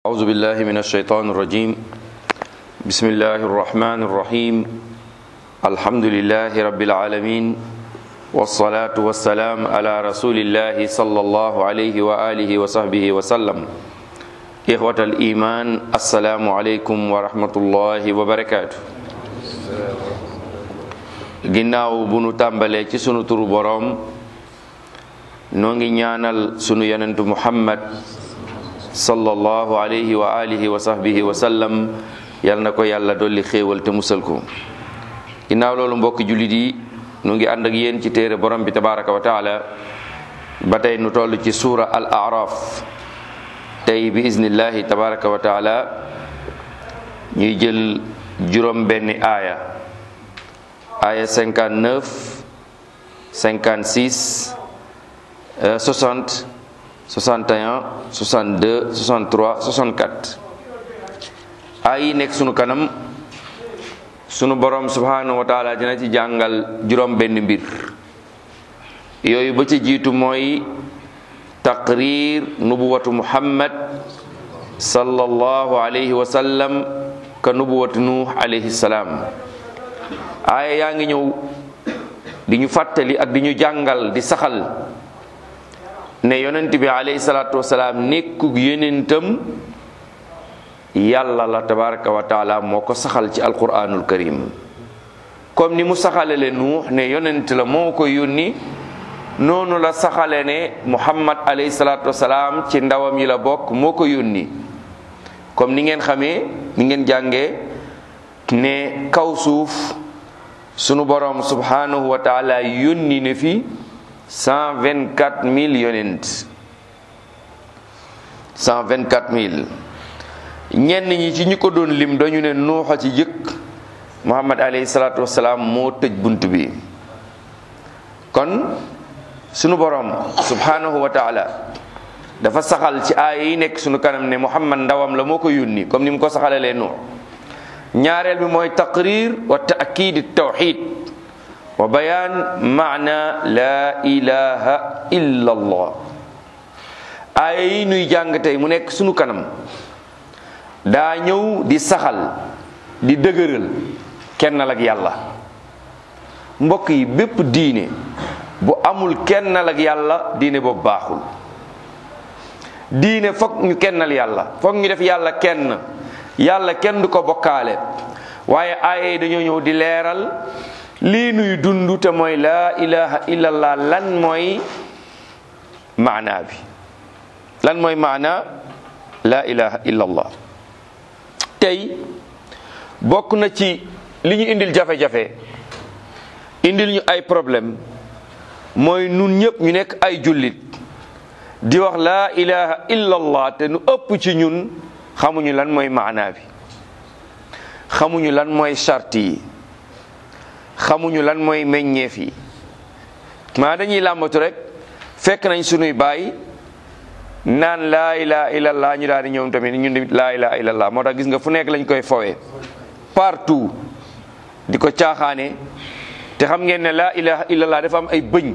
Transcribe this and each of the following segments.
أعوذ بالله من الشيطان الرجيم بسم الله الرحمن الرحيم الحمد لله رب العالمين والصلاة والسلام على رسول الله صلى الله عليه وآله وصحبه وسلم إخوة الإيمان السلام عليكم ورحمة الله وبركاته ginnaaw bu nu tàmbalee ci sunu turu boroom noo ngi ñaanal sunu yonentu muhammad sallallahu alayhi wa alihi wa sahbihi wa sallam yal na ko yàlla dolli xéewal te musal ko ginnaaw loolu mbokki jullit yi nu ngi ànd ak yéen ci téere borom bi tabaraka wa taala ba tey nu toll ci suura al araf tey bi iznillahi tabaraka wa taala ñuy jël juróom benni aaya aaya 59 56 60 61 62 63 64 ay yi nekk sunu kanam sunu borom subhanahu wa taala dina ci jàngal juróom benn mbir yooyu ba ci jiitu mooy taqrir nubuwatu muhammad sallallahu alayhi wa sallam ka nubuwatu nuh alayhi salaam aaya yaa ngi ñëw di ñu fàttali ak di ñu jàngal di saxal ne yonent bi alayhi salaatu wasalaam nekkug yonentam yàlla la tabaraka wa taala moo ko saxal ci alquranul karim comme ni mu saxalele nuux ne yonent la moo ko yónni noonu la saxale ne muhammad alayhi salaatu wasalaam ci ndawam yi la bokk moo ko yónni comme ni ngeen xamee ni ngeen jàngee ne kaw suuf sunu borom subhanahu wa taala yónni ne fi cent vingt quatre mille yonent cent vingt quatre mille ñenn ñi ci ñu ko doon lim dañu ne nuuxa ci jëkk muhammad alayhi salaatu wasalaam moo tëj bunt bi kon sunu borom subhanahu wa taala dafa saxal ci aaya yi nekk sunu kanam ne muhammad ndawam la moo ko yónni comme ni mu ko saxalalee nuux ñaareel bi mooy taqrir wa taakid tawxid wa bayaan maana laa ilaha illa allah aaya yi nuy jàng tey mu nekk sunu kanam daa ñëw di saxal di dëgëral kennal ak yàlla mbokk yi bépp diine bu amul kennal ak yàlla diine boobu baaxul diine foog ñu kennal yàlla foog ñu def yàlla kenn yàlla kenn du ko bokkaale waaye aaya yi dañoo ñëw di leeral lii nuy dund te mooy laa ilaha illallah lan mooy maanaa bi lan mooy maanaa laa ilaha illallah tey bokk na ci li ñu indil jafe-jafe indil ñu ay problème mooy nun ñëpp ñu nekk ay jullit di wax laa ilaha illallah te nu ëpp ci ñun xamuñu lan mooy maanaa bi xamuñu lan mooy charte yi xamuñu lan mooy meññeef yi maa dañuy làmbatu rek fekk nañ sunuy baay naan laa ilaha illallah ñu daal di ñoom tamit ñun tamit laa ilaha illallah moo tax gis nga fu nekk lañ koy fowee partout di ko caaxaane te xam ngeen ne laa ilaha illallah dafa am ay bëñ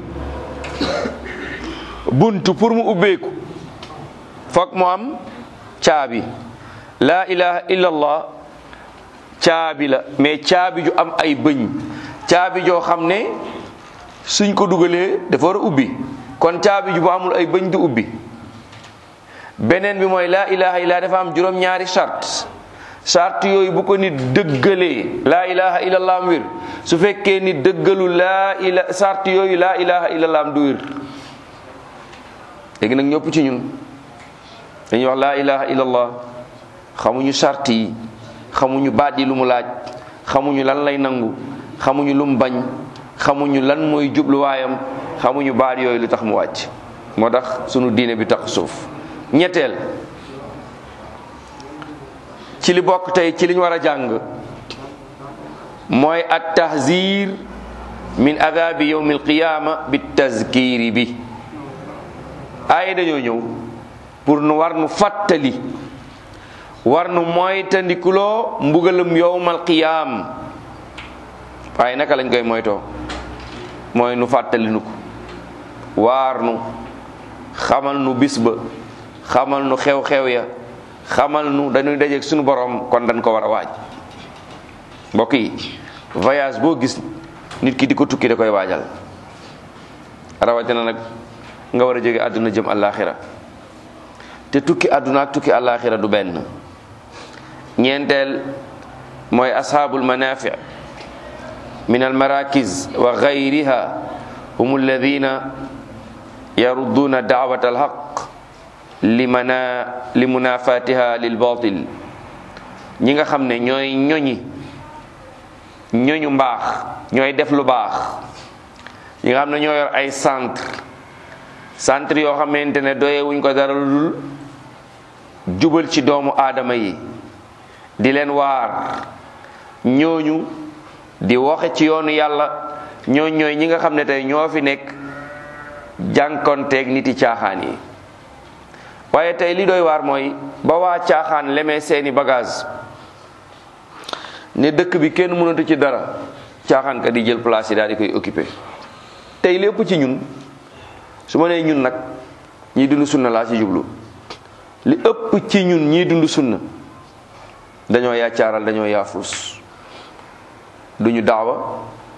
buntu pour mu ubbeeku foog mu am caabi laa ilaha illallah caabi la mais caabi ju am ay bëñ caabi joo xam ne suñ ko dugalee dafa war a ubbi kon caabi ju bu amul ay bëñ du ubbi beneen bi mooy laa ilaha illa dafa am juróom-ñaari charte charte yooyu bu ko nit dëggalee laa ilaha illallah am wér su fekkee nit dëggalu laa ila charte yooyu laa ilaha illallah am du wér léegi nag ñëpp ci ñun dañuy wax laa ilaha illallah xamuñu charte yi xamuñu baat yi lu mu laaj xamuñu lan lay nangu xamuñu lu mu bañ xamuñu lan mooy jubluwaayam xamuñu baat yooyu lu tax mu wàcc moo tax sunu diine bi tax suuf ñetteel ci li bokk tey ci liñ war a jàng mooy at tahzir min adabi yawmi alqiyama bi tazkiri bi ay dañoo ñëw pour nu war nu fàttali war nu moytandikuloo mbugalum yowmal qiyaam waaye naka lañ koy moytoo mooy nu fàttali nu ko waar nu xamal nu bis ba xamal nu xew-xew ya xamal nu dañuy dajeeg suñu borom kon dañ ko war a waaj mbokk yi voyage boo gis nit ki di ko tukki da koy waajal rawatina nag nga war a jóge àdduna jëm àllaaxira te tukki àdduna ak tukki àllaaxira du benn ñeenteel mooy ashaabul manafi min almarakis wa gayriha hum alladina yarudduuna daawat alxaq limana li munafatiha lil batil ñi nga xam ne ñooy ñoñi ñoñu mbaax ñooy def lu baax ñi nga xam ne ñoo yor ay centre centre yoo xamante ne doyewuñ ko dara lu dul jubal ci doomu aadama yi di leen waar ñooñu di waxe ci yoonu yàlla ñooñ ñooy ñi nga xam ne tey ñoo fi nekk jànkonteeg niti caaxaan yi waaye tey li doy waar mooy ba waa caaxaan lemee seeni bagage ne dëkk bi kenn mënatu ci dara caaxaan ka di jël place yi daal di koy occupé tey lépp ci ñun su ma nee ñun nag ñii dund sunna laa ci jublu li ëpp ci ñun ñii dund sunna dañoo yaacaaral dañoo yaafus duñu daawa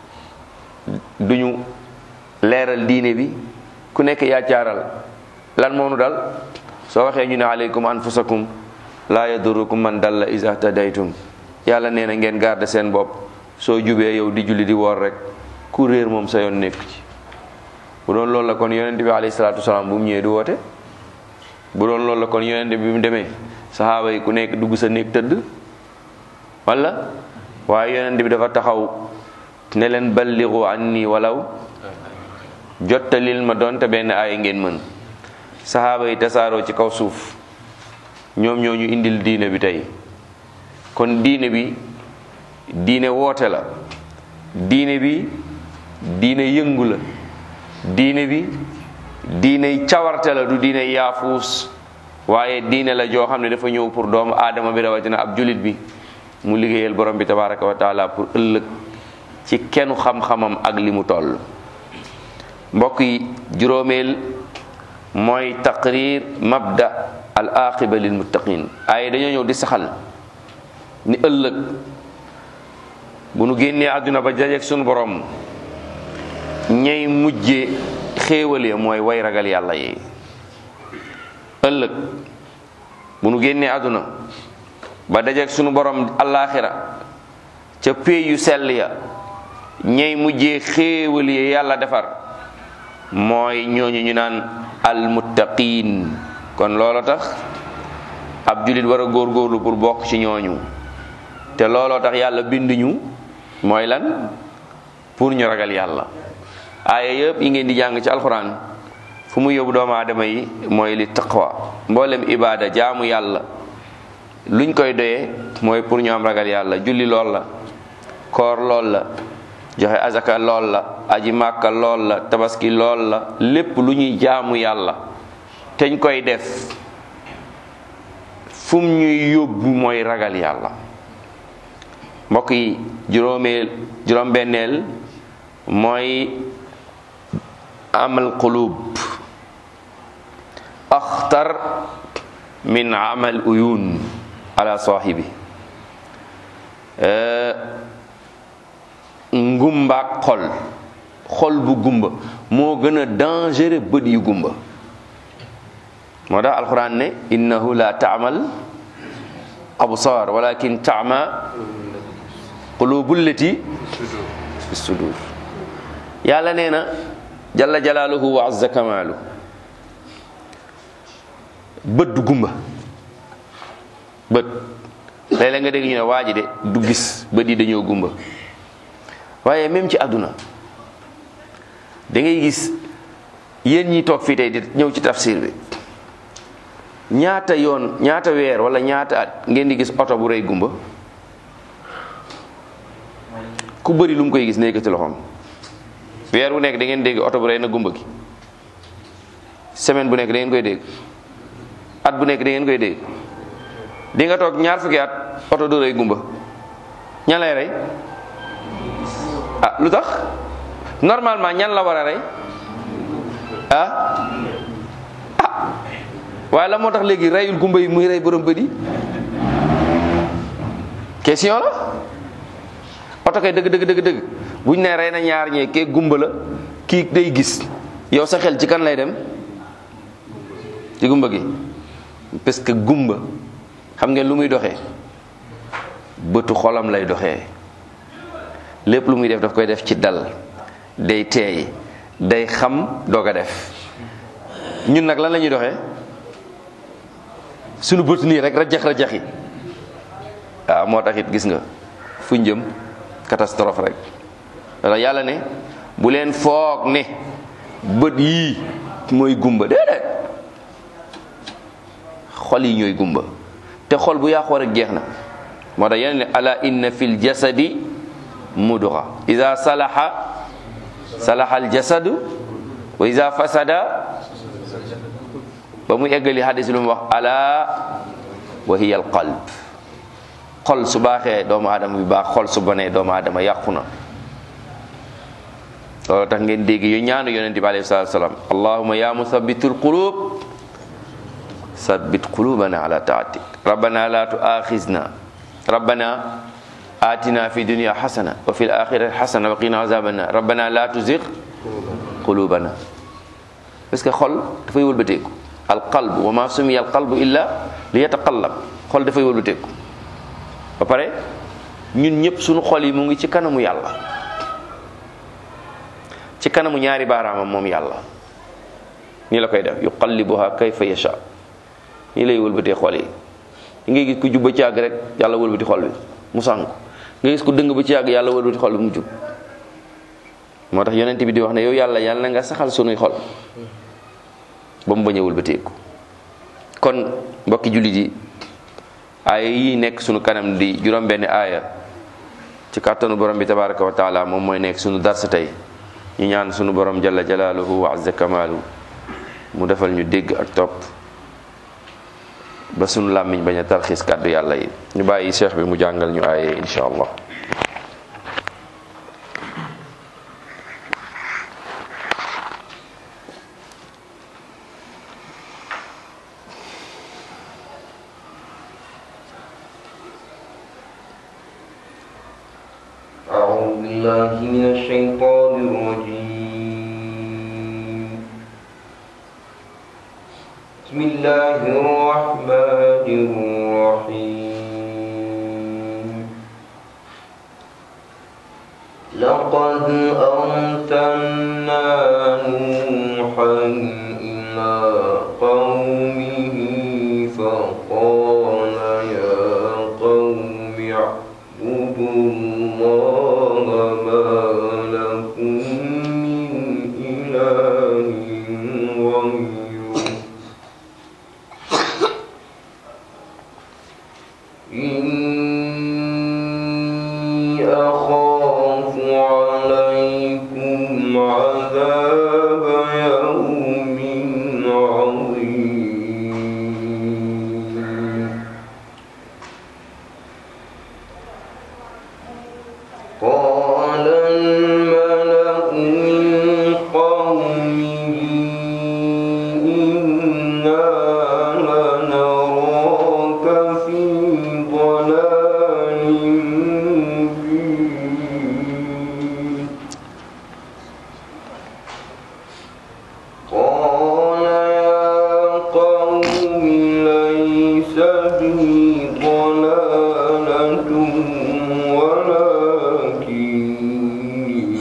duñu leeral diine bi ku nekk yaacaaral lan moo nu dal soo waxee ñu ne aleykum anfusakum laa yadurukum man dalla is ahtadaytum yàlla nee na ngeen garde seen bopp soo jubee yow di julli di woor rek ku réer moom sa yoon nekk ci bu doon loolu la kon yonent bi alayhi salaatu wasalaam bu mu ñëwee du woote bu doon loolu la kon yonent bi mu demee saxaaba yi ku nekk dugg sa néeg tëdd wala waaye yonent bi dafa taxaw ne leen balligu anni walaw jottalil ma doonte benn aaya ngeen mën saxaaba yi tasaaroo ci kaw suuf ñoom ñoo ñu indil diine bi tey kon diine bi diine woote la diine bi diine yëngu la diine bi diine cawarte la du diine yaafuus waaye diine la joo xam ne dafa ñëw pour doomu aadama bi rawatina ab julit bi mu liggéeyal borom bi tabaraka wa taala pour ëllëg ci kenn xam-xamam ak li mu toll mbokk yi juróomeel mooy taqrir mabda al aqiba lil muttaqin ay dañoo ñëw di saxal ni ëllëg bu nu génnee àdduna ba jajeek sunu borom ñay mujje xéewal ya mooy way ragal yàlla yi ëllëg bu nu génnee àdduna ba dajeek sunu borom allaaxira ca pey yu sell ya ñay mujjee xéewal ya yàlla defar mooy ñooñu ñu naan almuttaqiin kon loolo tax ab julit war a góorgóorlu pour bokk ci ñooñu te looloo tax yàlla binduñu mooy lan pour ñu ragal yàlla aaya yëpp yi ngeen di jàng ci alxuraan fu mu yóbbu doomu aadama yi mooy li taqwa mboolem ibaada jaamu yàlla luñ koy doyee mooy pour ñu am ragal yàlla julli lool la koor lool la joxe azaka lool la aji màkka lool la tabaski lool la lépp lu ñuy jaamu yàlla teñ koy def fum ñuy yóbbu mooy ragal yàlla mbokk yi juróomeel juróom-benneel mooy amal qulub axtar min amal uyun ala saahibi ngumbaak xol xol bu gumba moo gën a dangereux bët yu gumba moo tax alquran ne innahu la taamal absar walakin taama qulubul lati fi sudur yàlla nee na jalla jalaaluhu wa azza kamaalu bët du gumba bët léeg-léeg nga dégg ñu ne waa ji de du gis bët yi dañoo gumba waaye même ci àdduna da ngay gis yéen ñi toog fii tey di ñëw ci tafsir bi ñaata yoon ñaata weer wala ñaata at ngeen di gis oto bu rëy gumba ku bëri lu mu koy gis ne yëkkati loxoom weer bu nekk da ngeen dégg oto bu rëy na gumba gi semaine bu nekk da ngeen koy dégg at bu nekk da ngeen koy dégg di nga toog ñaar fukki at oto du rëy gumba ñan lay rey ah lu tax normalement ñan la war a rey ah ah waaye la moo tax léegi reyul gumba yi muy rey borom bët yi question la oto kay dëgg dëgg dëgg dëgg buñ ne rey na ñaar ñee kee gumba la kii day gis yow sa xel ci kan lay dem ci gumba gi parce que gumba xam ngeen lu muy doxee bëtu xolam lay doxee lépp lu muy def daf koy def ci dal day teey day xam doog a def ñun nag lan la ñuy doxee sunu bët nii rek rajax rajaxi waaw moo tax it gis nga fu jëm catastrophe rek wala yàlla ne bu leen foog ne bët yii mooy gumba déedéet xol yi ñooy gumba te xol bu yàqoo rek jeex na moo tax yeneen ne ala inna fil jasadi mudra ida salaha salaha al jasadu wa ida fasada ba mu eggali hadis lu mu wax ala wa hiya al qalb xol su baaxee doomu aadama bi baax xol su bonee doomu aadama yàqu na loolu tax ngeen dégg yu ñaanu yonente bi alayhi salatu salaam allahuma ya musabbitul qulub sabbit qulubana ala taatik rabbana la tuaxizna rabbana atina fi dunya hasana wa fil akhirati hasana wa qina azaban nar rabbana la tuzigh qulubana parce que xol dafay wëlbateeku al qalb wa ma sumiya al qalbu illa li yataqallab xol dafay wëlbateeku ba pare ñun ñëpp suñu xol yi mu ngi ci kanamu yàlla ci kanamu ñaari baaraamam moom yàlla nii la koy def yuqallibuha kayfa yasha nii lay wëlbatee xol yi li ngay gis ku jub ba ci àgg rek yàlla wëlbati xol bi mu sànku nga gis ku dëng ba ci àgg yàlla wëlbati xol bi mu jub moo tax yonent bi di wax ne yow yàlla yàlla na nga saxal sunuy xol ba mu bañ a wëlbateeku kon mbokki jullit yi aaya yi nekk sunu kanam di juróom benn aaya ci kàttanu borom bi tabaraka wa taala moom mooy nekk sunu darsa tey ñu ñaan sunu borom jalla jalaaluhu wa azza kamaalu mu defal ñu dégg ak topp ba sunu làmmiñ bañ a tarxiis kàddu yàlla yi ñu bàyyi cheikh bi mu jàngal ñu aaye insha allah أعوذ بالله من الشيطان الرجيم بسم الله الرحمن الرحيم لقد أرسلنا نوحا إلى قومه فقال يا قوم اعبدوا الله ما لكم من إله غيره إني أخاف عليكم عذاب يوم عظيم قال الملأ من قومه إنا لنراك في ضلال مبين قال يا قوم ليس بي ضلالة ولكني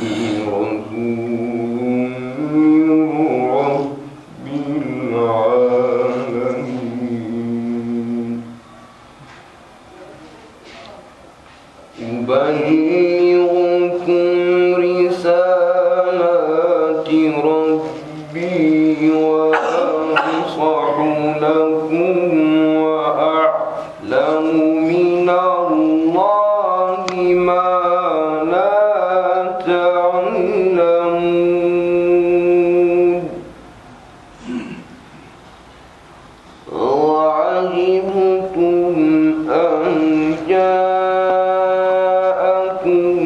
رسول من رب العالمين أبلغكم رسالات ربي وأنصح لكم وأعلم من الله ما لا تعلمون وعجبتم أن جاءكم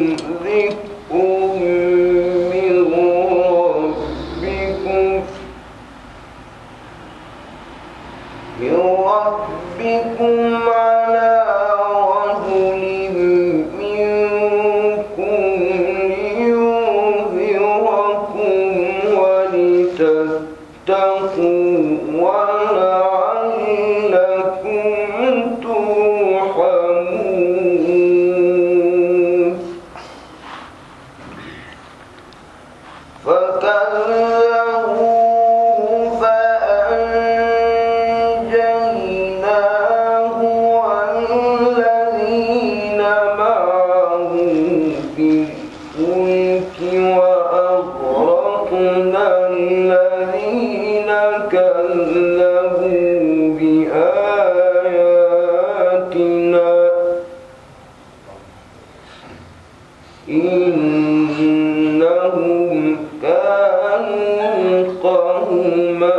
إنهم كانوا قوما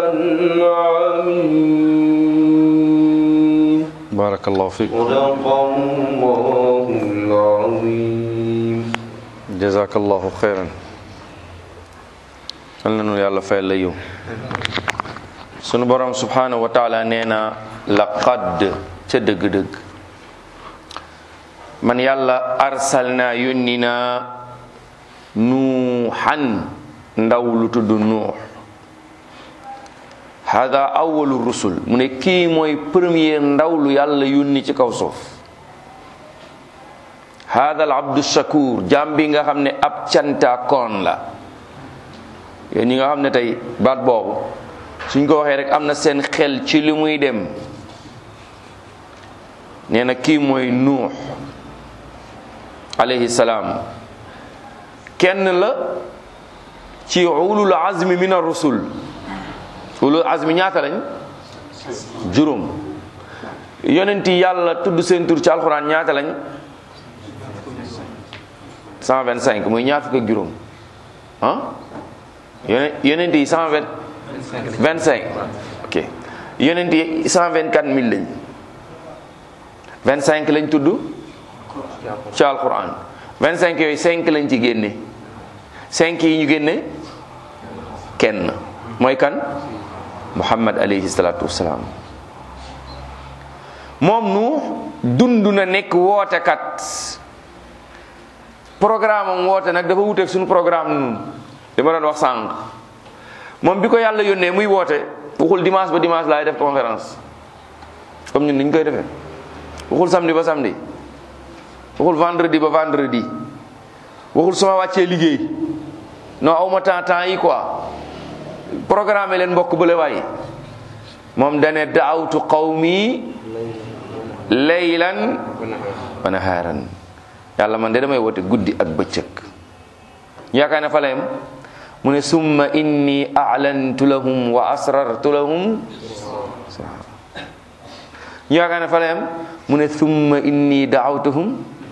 عمين barakallahu fiik صدق الله العظيم jazakallahu xeyran yal na nu yàlla fayal la yow sunu borom subhanahu wa taala nee na laqad ca dëgg-dëgg man yàlla arsalna yónni naa nuuxan ndaw lu tudd nuux hada awalu rusul mu ne kii mooy premier ndaw lu yàlla yónni ci kaw suuf hada al abdu shakur jaam bi nga xam ne ab cantaakoon la yéen ñi nga xam ne tey baat boobu suñ ko waxee rek am na seen xel ci li muy dem nee na kii mooy nuux alayhi salaam kenn la ci ulul azmi min ar rusul ulul azmi ñaata lañ juróom yonenti yàlla tudd seen tur ci alxuraan ñaata lañ 125 muy ñaar fukk ak juróom ah yone yonent yi 120 25 ok yonent yi 124 mille lañ 25 lañ tudd ci alquran 25 yooyu 5 lañ ci génne 5 yi ñu génne kenn mooy kan muhammad alayhi salatu wasalaam moom nu dund na nekk wootekat programme am woote nag dafa wuteeg suñu programme nun li ma doon wax sànq moom bi ko yàlla yónnee muy woote waxul dimanche ba dimanche laay def conférence comme ñun niñ koy defee waxul samedi ba samedi waxul vendredi ba vendredi waxul sama wàccee liggéey non awma temps temps yi quoi programme leen mbokk bële waay moom dane daawtu qawmi laylan wa nahaaran yàlla man de damay woote guddi ak bëccëg yaakaar ne fa layam mu ne summa inni a'lantu lahum wa asrartu lahum ñu yaakaar ne fa layam mu ne summa inni da'awtuhum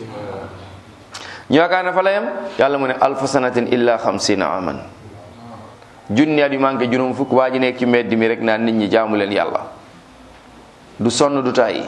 ñu yaakaar ne fa layam yàlla mu ne alfa sanatin illa xamsina aman junni at yu manqué juróom fukk waa ji nekk ci mbedd mi rek naan nit ñi jaamu leen yàlla du sonn du tàyyi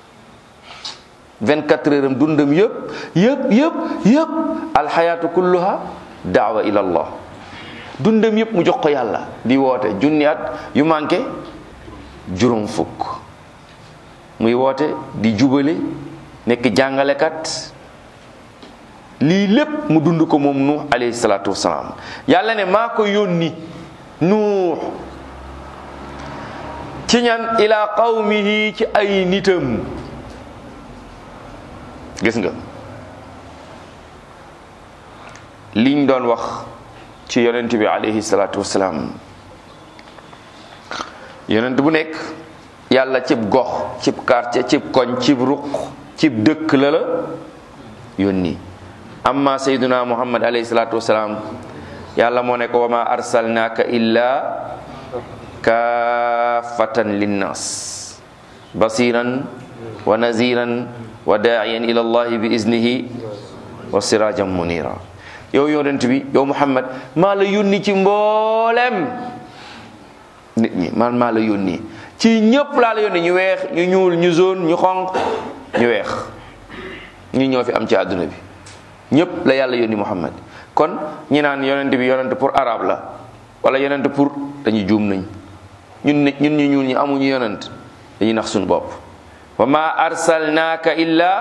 24 heures am dundam yëpp yëpp yëpp yëpp alxayaatu kulluha daawa ila allah dundam yëpp mu jox ko yàlla di woote junni at yu manqué juróom fukk muy woote di jubale nekk jàngalekat lii lépp mu dund ko moom nuux alayhi salaatu wasalaam yàlla ne maa ko yónni nuux ci ñan ila qawmihi ci ay nitam gis nga liñ doon wax ci yonent bi alayhi salaatu wasalaam yonent bu nekk yàlla cib gox cib quartier cib koñ cib ruq cib dëkk la la yónni amma sayyiduna muhammad alayhi salaatu wasalaam yàlla moo ne ko wa ma arsalnaaka illa kaafatan linnas basiran wa naziran wa daa'iyan ila allahi bi iznihi wa sirajan munira yow yonent bi yow muhammad maa la yónni ci mboolem nit ñi man maa la yónni ci ñëpp laa la yónni ñu weex ñu ñuul ñu jaune ñu xonq ñu weex ñu ñoo fi am ci àdduna bi ñëpp la yàlla yónni muhammad kon ñi naan yonent bi yonent pour arabe la wala yonent pour dañuy juum nañ ñun nit ñun ñu ñuul ñi amuñu yonent dañuy nax suñu bopp wa ma arsalnaaka illa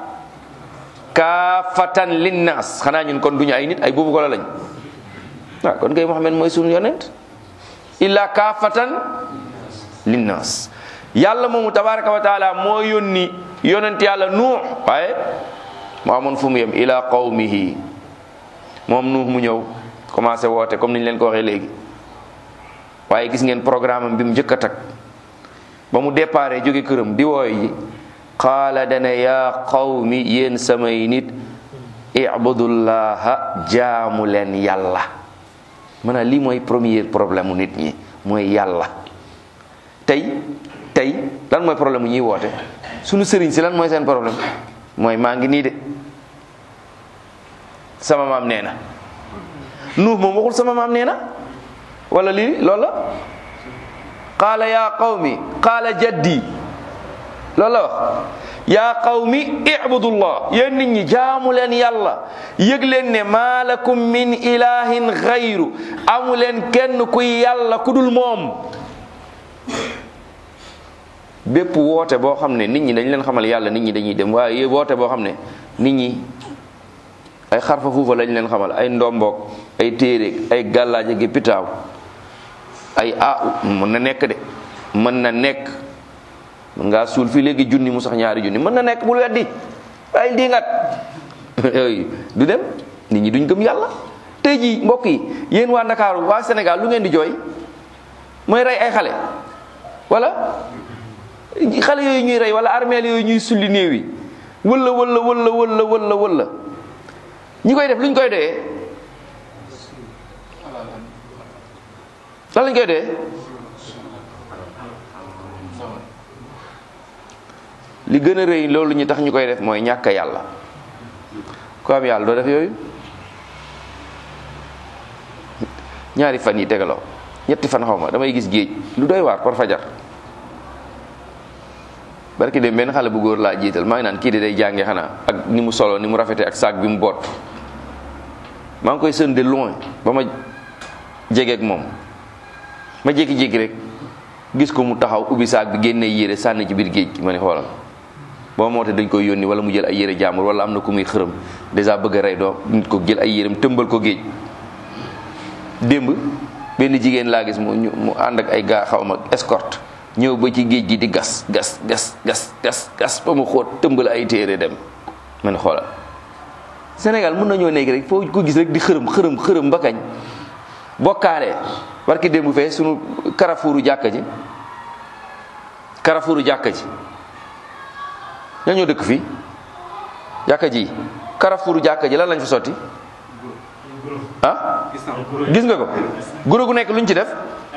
kaafatan linnaas xanaa ñun kon duñu ay nit ay boobu ko la lañ waaw kon kay Muhammad mooy suñu yonent illa kaafatan linnaas yàlla moomu tabaraka wa taala moo yónni yonent yàlla nuux waaye mu amoon fu mu yem ila qawmihi moom nuux mu ñëw commencé woote comme niñ leen ko waxee léegi waaye gis ngeen programme am bi mu njëkk a tag ba mu déparé jóge këram di wooy yi qaala dana yaa qawmi yéen samay nit ibudullaha jaamu leen yàlla maanaam lii mooy premier problème mu nit ñi mooy yàlla tey tey lan mooy problème mu ñuy woote sunu sëriñ si lan mooy seen problème mooy maa ngi nii de sama maam nee na nuux moom waxul sama maam nee na wala lii loolu la qaala yaa qawmi qaala jaddi loolu la wax yaa qawmi ibudullah yéen nit ñi jaamu leen yàlla yëg leen ne maa lakum min ilahin xayru amu leen kenn kuy yàlla ku dul moom bépp woote boo xam ne nit ñi dañ leen xamal yàlla nit ñi dañuy dem waaye woote boo xam ne nit ñi ay xarfa fuufa lañ leen xamal ay ndomboog ay téeréeg ay gàllaaje gi pitaaw ay ah mën na nekk de mën na nekk mën ngaa suul fii léegi junni mu sax ñaari junni mën na nekk bul weddi ay di ngat yooyu du dem nit ñi duñ gëm yàlla tey jii mbokk yi yéen waa Ndakaaru waa Sénégal lu ngeen di jooy mooy rey ay xale wala xale yooyu ñuy rey wala armeel yooyu ñuy sulli néew yi wala wala wala wala wala wala ñi koy def luñ koy doyee lan lañ koy doyee li gën a rëy loolu ñu tax ñu koy def mooy ñàkk yàlla ku am yàlla doo def yooyu ñaari fan yi tegaloo ñetti fan xaw ma damay gis géej lu doy waar par fajar barki dem benn xale bu góor laa jiital maa ngi naan kii de day jànge xanaa ak ni mu solo ni mu rafete ak saak bi mu boot maa ngi koy sën de loin ba ma jegeeg moom ma jékki-jékki rek gis ko mu taxaw ubbi saak bi génne yére sànni ci biir géej gi ma ne xoolal boo moo te dañ koy yónni wala mu jël ay yére jàmbur wala am na ku muy xërëm dèjà bëgg a rey doo nit ko jël ay yéreem tëmbal ko géej démb benn jigéen laa gis mu mu ànd ak ay gaa xaw ma escorte ñëw ba ci géej gi di gas gas gas gas gas gas ba mu xóot tëmbal ay téere dem ma ne xoolal Sénégal mën nañoo nekk rek foo ko gis rek di xërëm xërëm xërëm ba kañ bokkaale barki démb fee sunu karafuuru jàkka ji karafuuru jàkka ji ñoo ñoo dëkk fii jàkka ji karafuuru jàkka ji lan lañ fa sotti ah gis nga ko guro gu nekk luñ ci def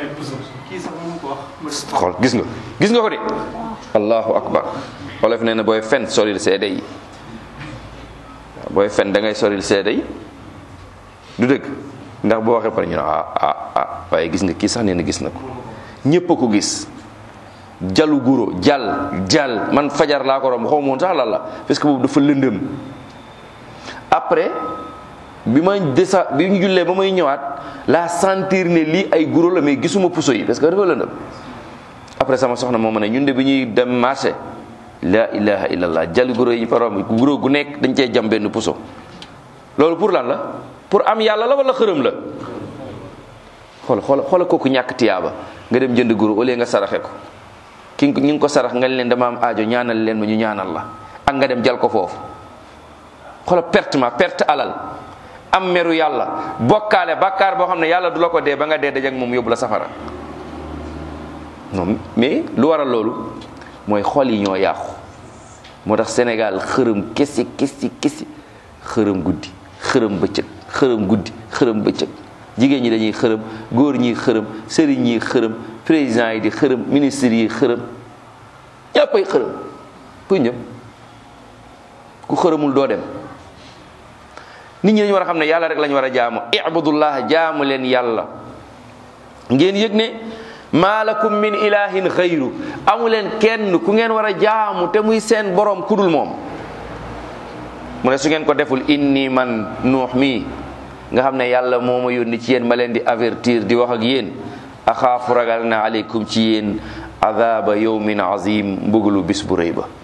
xool gis nga gis nga ko de allahu akbar wolof nee na booy fen soril seede yi waaw booy fen da ngay soril seede yi du dëgg ndax boo waxee pare ñu ne ah ah ah waaye gis nga kii sax nee na gis na ko ñépp a ko gis jalu guro jal jal man fajar laa ko romb xaw ma woon sax lan la parce que boobu dafa lëndëm après bi ma desa bi ñu jullee ba may ñëwaat laa sentir ne lii ay guro la mais gisuma puso yi parce que dafa lëndëm après sama soxna moo ma ne ñun de bi ñuy dem marché la ilaha illallah jal guro yi fa romb guro gu nekk dañ cey jam benn puso loolu pour lan la pour am yàlla la wala xërëm la xool xool xoola kooku ñàkk tiyaaba nga dem jënd guro au lieu nga saraxe ko ki ñu ngi ko sarax nga leen dama am aajo ñaanal leen ma ñu ñaanal la ak nga dem jal ko foofu xoola perte ma perte alal am meru yàlla bokkaale bàkkaar boo xam ne yàlla du la ko dee ba nga dee dajak moom yóbbu la safara non mais lu waral loolu mooy xol yi ñoo yàqu moo tax Sénégal xërëm kesi kesi kesi xërëm guddi xërëm bëccëg xërëm guddi xërëm bëccëg jigéen ñi dañuy xërëm góor ñi xërëm sëriñ ñi xërëm président yi di xërëm ministre yi xërëm ñëppay xërëm fu ñëpp ku xërëmul doo dem nit ñi dañu war a xam ne yàlla rek lañu war a jaamu ibudullah jaamu leen yàlla ngeen yëg ne maa lakum min ilahin xayru amu leen kenn ku ngeen war a jaamu te muy seen borom kudul moom mu ne su ngeen ko deful inni man nuux mii nga xam ne yàlla moo ma yónni ci yéen ma leen di avertir di wax ak yéen axaafu ragal na aleykum ci yéen adaba yawmin azim mbugalu bis bu rëy ba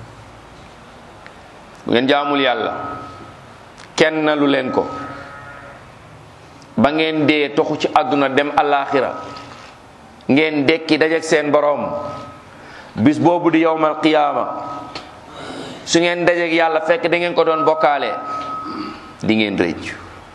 bu ngeen jaamul yàlla kenn lu leen ko ba ngeen dee toxu ci àdduna dem alaxira ngeen dekki dajek seen boroom bis boobu di yowmal qiyaama su ngeen dajek yàlla fekk da ngeen ko doon bokkaale di ngeen rëcc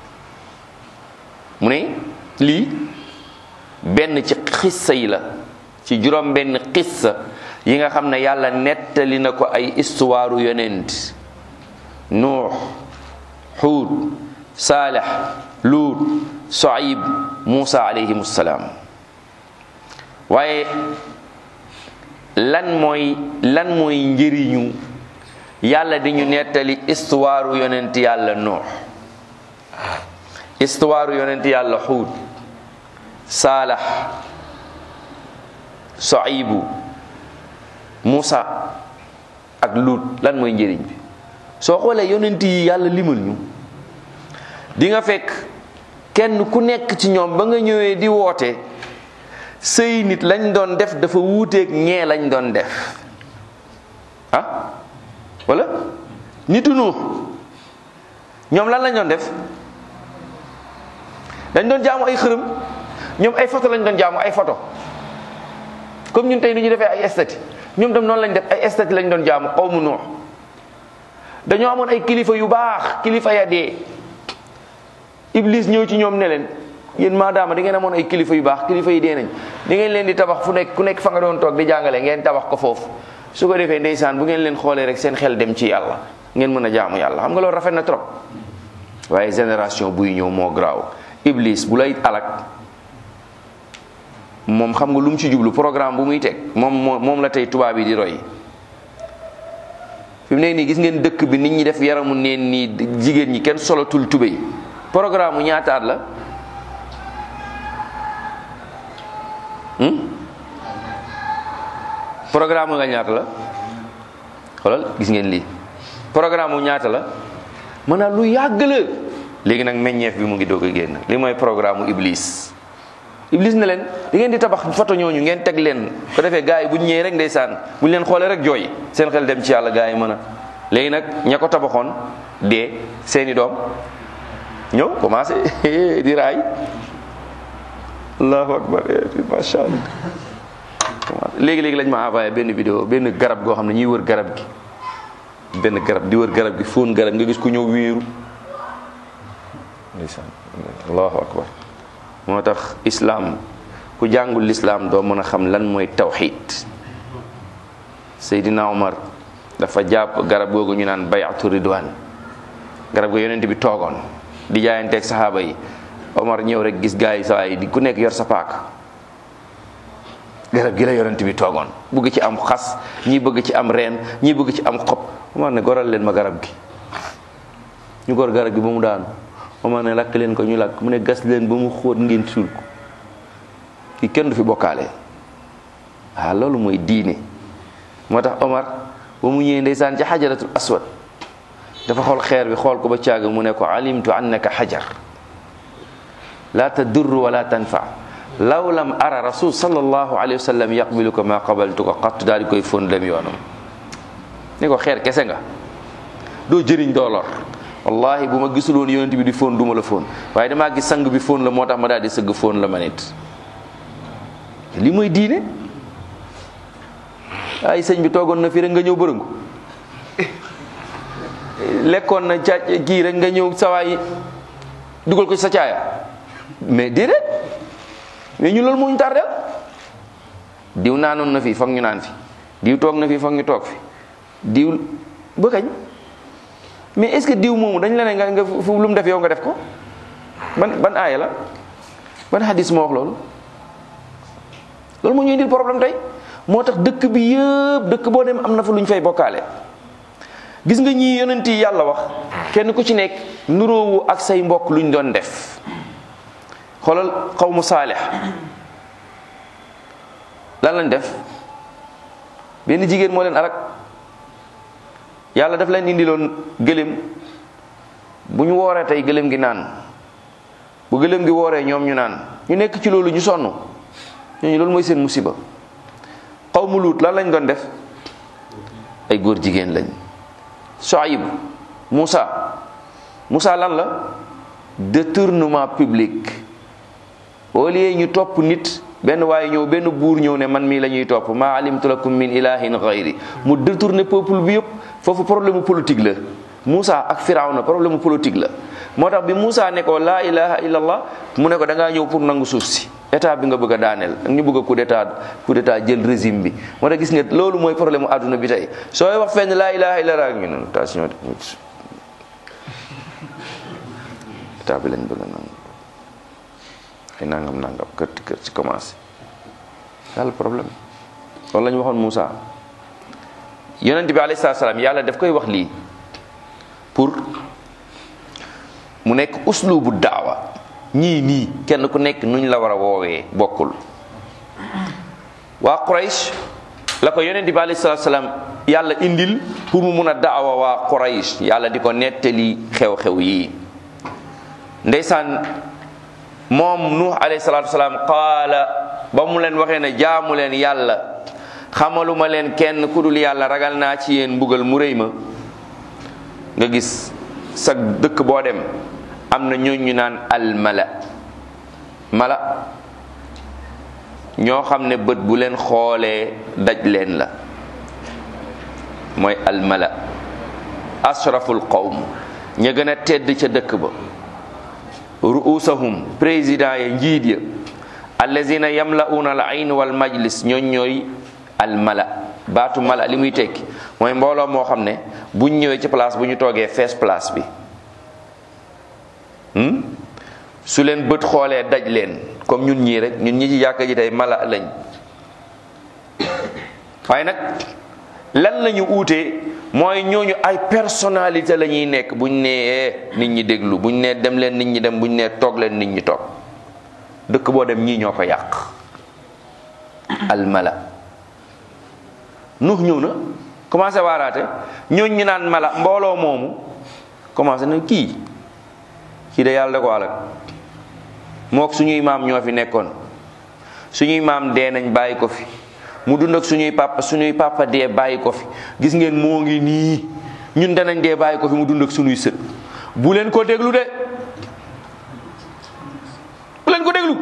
mu ne lii benn ci xissa yi la ci juróom benn xissa yi nga xam ne yàlla nettali na ko ay histoire yonent nuux xuud saalex luut soayib muusa alayhim salaam waaye lan mooy lan mooy njëriñu yàlla di ñu nettali histoire yonent yàlla nuux histoire yonent yàlla xuud saalax soibu Moussa ak Luut lan mooy njëriñ bi soo xoolee yonent yi yàlla limal ñu di nga fekk kenn ku nekk ci ñoom ba nga ñëwee di woote sëy nit lañ doon def dafa wuuteeg ñee lañ doon def ah wala nitu nu ñoom lan lañ doon def dañ doon jaamu ay xërëm ñoom ay photo lañ doon jaamu ay photo comme ñun tey ni ñu defee ay estati ñoom tam noonu lañ def ay estati lañ doon jaamu xawmu nuux dañoo amoon ay kilifa yu baax kilifa ya dee iblis ñëw ci ñoom ne leen yéen maadaama di ngeen amoon ay kilifa yu baax kilifa yi dee nañ di ngeen leen di tabax fu nekk ku nekk fa nga doon toog di jàngale ngeen tabax ko foofu su ko defee ndeysaan bu ngeen leen xoolee rek seen xel dem ci yàlla ngeen mën a jaamu yàlla xam nga loolu rafet na trop waaye génération buy ñëw moo garaaw iblis bu lay alak moom xam nga lu mu ci jublu programme bu muy teg moom moom la tey tubaab yi di roy fi mu nekk nii gis ngeen dëkk bi nit ñi def yaramu neen nii jigéen ñi kenn solatul tubéy programme mu ñaata at la programme nga ñaata la xoolal gis ngeen lii programme mu ñaata la maanaam lu yàgg la léegi nag meññeef bi mu ngi doog a génn li mooy programme mu iblis iblis ne leen di ngeen di tabax photo ñooñu ngeen teg leen ko defee gars yi bu ñu ñëwee rek ndeysaan bu ñu leen xoolee rek jooy seen xel dem ci yàlla gars yi mën a léegi nag ña ko tabaxoon dee seeni doom ñëw commencé di raay allahu akbar macha allah léegi léegi lañ ma envoyé benn vidéo benn garab goo xam ne ñuy wër garab gi benn garab di wër garab gi fóon garab nga gis ku ñëw wéeru ndeysaan allahu akbar moo tax islaam ku jàngul lislaam doo mën a xam lan mooy tawxid Seydina Omar dafa jàpp garab googu ñu naan bayatu ridwan garab ga yonent bi toogoon di jaayanteeg saxaaba yi Omar ñëw rek gis gaa yi saa yi di ku nekk yor sa paak garab gi la yonent bi toogoon bëgg ci am xas ñii bëgg ci am reen ñii bëgg ci am xob Omar ne goral leen ma garab gi ñu gor garab gi ba mu daanu Omar ne lakk leen ko ñu lakk mu ne gas leen ba mu xóot ngeen suul ko ki kenn du fi bokkaale waaw loolu mooy diine moo tax Omar ba mu ñëwee ndeysaan ci xajaratul aswad dafa xool xeer bi xool ko ba caaga mu ne ko alimtu annaka xajar la tadurru wala tanfa law lam ara rasul sallallahu alayhi wa sallam yaqbiluka ma qabaltuka qattu daal di koy fóon dem yoonam ni ko xeer kese nga doo jëriñ doo lor wallahi bu ma gisul woon yonent bi di fóon duma la fóon waaye damaa gis sang bi fóon la moo tax ma daal di sëgg fóon la ma nit li mooy diine ay sëñ bi toogoon na fi rek nga ñëw bërëngu lekkoon na caa kii rek nga ñëw sawaay dugal ko ci sa caaya mais déedéet mais ñu loolu moo ñu tardel diw naanoon na fi foog ñu naan fi diw toog na fi foog ñu toog fi diw ba kañ mais est-ce que diw moomu dañ la ne nga nga fu lu mu def yow nga def ko ban ban aaya la ban hadis moo wax loolu loolu moo ñu indil problème tey moo tax dëkk bi yëpp dëkk boo dem am na fa lu ñu fay bokkaale gis nga ñii yonent yi yàlla wax kenn ku ci nekk nuróowu ak say mbokk lu ñu doon def xoolal xawmu saalix lan lañ def benn jigéen moo leen alak yàlla daf leen indiloon gëléem bu ñu wooree tey gëléem gi naan bu gëléem gi wooree ñoom ñu naan ñu nekk ci loolu ñu sonn ñooñu loolu mooy seen musiba xawmu luut lan lañ doon def ay góor jigéen lañ Soayib Moussa Moussa lan la détournement public au lieu ñu topp nit benn waaye ñëw benn buur ñëw ne man mii la ñuy topp maa alimtu lakum min ilahin gayri mu détourné peuple bi yëpp foofu problème mu politique la Moussa ak Firawna problème mu politique la moo tax bi Moussa ne ko laa ilaha illallah mu ne ko da ngaa ñëw pour nangu suuf si état bi nga bëgg a daaneel ak ñu bëgg a coup d'état coup d'état jël régime bi moo tax gis nga loolu mooy problème mu àdduna bi tey sooy wax fenn laa ilaha illallah ak ñu ne attention état bi lañ bëgg a nangu ay nangam nangam kër kër ci commencé yàlla problème loolu la ñu waxoon Moussa yonent bi alayhi salaam yàlla daf koy wax lii pour mu nekk uslubu daawa ñii nii kenn ku nekk nuñ la war a woowee bokkul waa Quraysh la ko yonent bi alayhi salaatu salaam yàlla indil pour mu mun a daawa waa Quraysh yàlla di ko nettali xew-xew yii ndeysaan moom nuux alayhi salaatu salaam qaala ba mu leen waxee ne jaamu leen yàlla xamaluma leen kenn ku dul yàlla ragal naa ci yéen mbugal mu rëy ma nga gis sa dëkk boo dem am na ñooñ ñu naan almala mala ñoo xam ne bët bu leen xoolee daj leen la mooy almala ashraful qawm ña gën a tedd ca dëkk ba ruusahum président ya njiit ya allazina yamla'una al ayn wal majlis ñooñ ñooy almala baatu mala li muy tekki mooy mbooloo moo xam ne buñ ñëwee ci place bu ñu toogee fees place bi su leen bët xoolee daj leen comme ñun ñii rek ñun ñi ci jàkka ji tey mala lañ waaye nag lan la ñu uutee mooy ñooñu ay personnalité la ñuy nekk buñ nee nit ñi déglu buñ nee dem leen nit ñi dem buñ nee toog leen nit ñi toog dëkk boo dem ñii ñoo ko yàq almala nuux ñëw na commencé waaraate ñooñ ñu naan mala mbooloo moomu commencé na kii kii de yàlla da ko alak mook suñuy maam ñoo fi nekkoon suñuy maam dee nañ bàyyi ko fi mu dund ak suñuy papa suñuy papa dee bàyyi ko fi gis ngeen moo ngi nii ñun danañ dee bàyyi ko fi mu dund ak suñuy sët bu leen ko déglu de bu leen ko déglu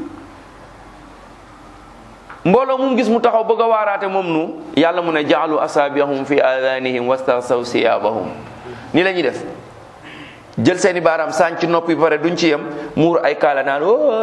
mbooloo mu gis mu taxaw bëgg a waaraate moom nu yàlla mu ne jaalu asaabiyahum fi adanihim wastasaw siyaabahum ni la ñuy def jël seeni baaraam sànc noppi ba pare duñ ci yem muur ay kaala naan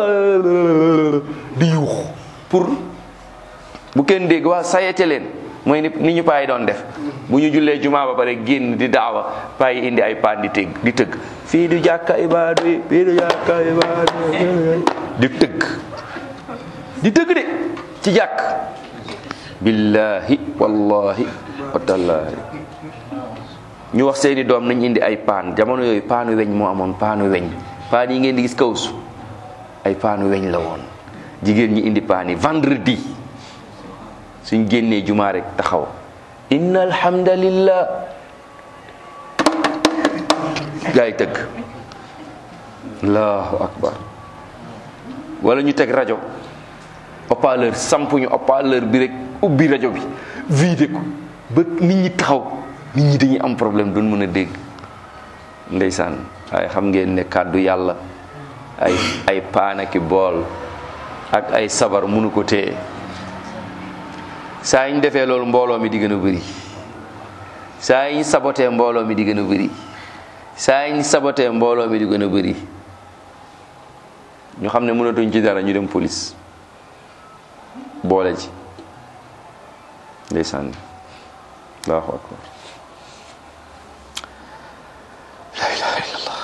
di yuux pour bu kenn dégg waa sayete leen mooy ni ni ñu payi doon def bu ñu jullee jumaa ba pare génn di daawa payi indi ay paan di tëgg di tëgg fii du jàkka ibaadu yi fii du jàkka ibaadu yi di tëgg di tëgg de ci jàkk billahi wallahi watallaahi ñu wax seeni doom nañ indi ay paan jamono yooyu paanu weñ moo amoon paanu weñ paan yi ngeen di gis kawsu ay paanu weñ la woon jigéen ñi indi paan yi vendredi suñ génnee jumaa rek taxaw inna alhamdulillah gaa yi tëgg allahu akbar wala ñu teg rajo haut-parleur sampuñu haut-parleur bi rek ubbi rajo bi vidé ko ba nit ñi taxaw nit ñi dañuy am problème duñ mën a dégg ndeysaan waaye xam ngeen ne kàddu yàlla ay ay paanaki bool ak ay sabar mënu ko téye saa yi ñu defee loolu mbooloo mi di gën a bëri saa yi ñu sabotee mbooloo mi di gën a bëri saa yi ñu sabotee mbooloo mi di gën a bëri ñu xam ne mënatuñ ci dara ñu dem police boole ci ndeysaan allahu akbar la ilaha illallah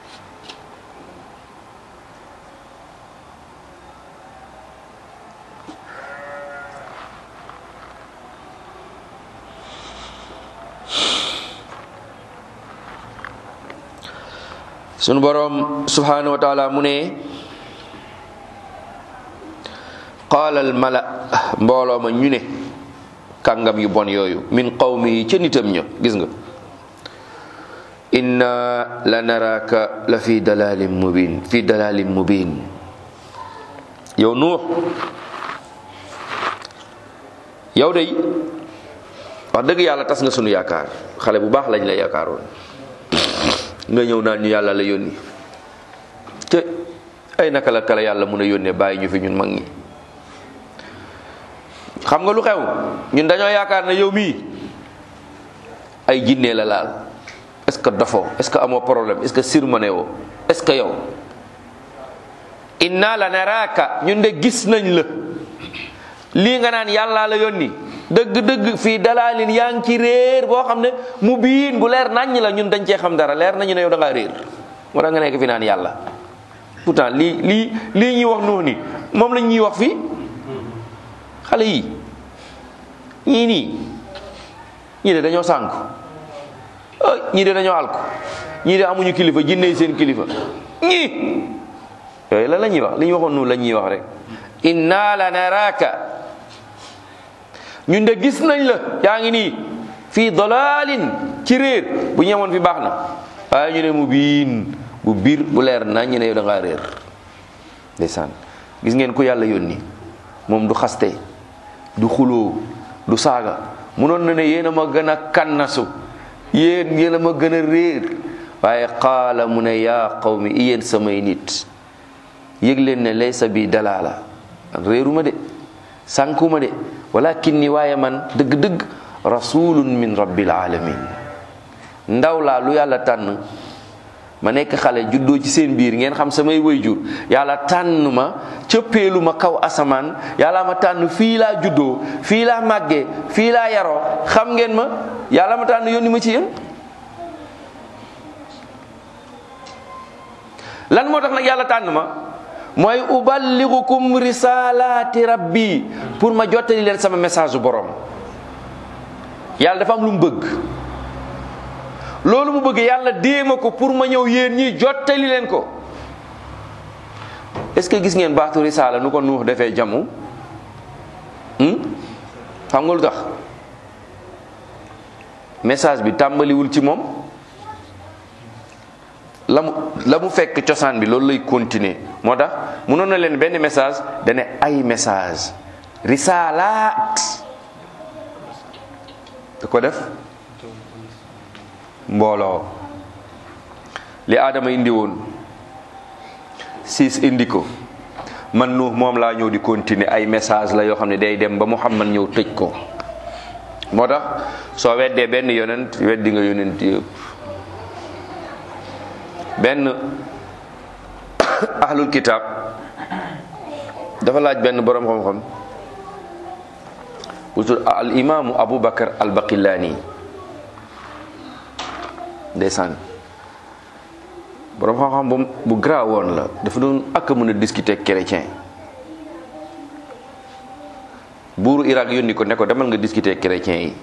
sunu boroom subhanahu wa taala mu ne qaala al mala mbooloo ma ñu ne kàngam yu bon yooyu min qawmi yi ca nitam ña gis nga inna la naraka la fi dalalin mubin fi dalalin mubin yow nuux yow day wax dëgg yàlla tas nga sunu yaakaar xale bu baax lañ la yaakaaroon nga ñëw naan ñu yàlla la yónni te ay naka la kala yàlla mun a yónnee bàyyi ñu fi ñun mag ñi xam nga lu xew ñun dañoo yaakaar ne yow mii ay jinne la laal est-ce que dofoo est-ce que amoo problème est-ce que sirmane woo est-ce que yow inna la naraka ñun de gis nañ la lii nga naan yàllaa la yónni dëgg-dëgg fii dalaalin yaa ngi ci réer boo xam ne mu biin bu leer naññ la ñun dañ cee xam dara leer nañu ne yow da ngaa réer moo tax nga nekk fi naan yàlla pourtant lii lii lii ñuy wax noonu ni moom lañ ñuy wax fii xale yi ñii nii ñii de dañoo sànku ñii de dañoo alku ñii de amuñu kilifa jinne seen kilifa ñii yooyu la la ñuy wax li ñu waxoon noonu la ñuy wax rek inna la naraka ñun de gis nañ la yaa ngi nii fii dalalin ci réer bu ñemoon fi baax na waaye ñu ne mu biin bu biir bu leer na ñu ne yow da ngaa réer ndeysaan gis ngeen ku yàlla yónni moom du xaste du xuloo du saaga munoon na ne yéen a ma gën a kannasu yéen yéen a ma gën a réer waaye qaala mu ne yaa qawmi yéen samay nit yëg leen ne laysa bi dalaala réeruma de sànkuma de walakin ni waaye man dëgg-dëgg rasulun min rabbil alamin ndaw laa lu yàlla tànn ma nekk xale juddoo ci seen biir ngeen xam samay wayjur yàlla tànn ma cëppeelu ma kaw asamaan yàlla ma tànn fii laa juddoo fii laa màggee fii laa yaroo xam ngeen ma yàlla ma tànn yónni ma ci yéen lan moo tax nag yàlla tànn ma mooy uballigukum risalaati rabbi pour ma jottali leen sama message borom yàlla dafa am lu mu bëgg loolu mu bëgg yàlla déema ko pour ma ñëw yéen ñi jottali leen ko est-ce que gis ngeen baatu risaala nu ko nuux defee jamu xam nga lu tax message bi tàmbaliwul ci moom la mu la mu fekk cosaan bi loolu lay continuer moo tax mënoon na leen benn message dane ay message risaalaat da ko def mbooloo li aadama indi woon siis indi ko man nuux moom laa ñëw di continuer ay message la yoo xam ne day dem ba Muhammad ñëw tëj ko moo tax soo weddee benn yonent weddi nga yonent yëpp benn ahlul kitab dafa laaj benn boroom xam-xam bu tudd al imaamu Abu Bakar al Baqilaani ndeysaan boroom xam-xam bu bu grand woon la dafa doon ak mën a discuter ak chrétien buuru Irak yónni ko ne ko demal nga discuter ak chrétien yi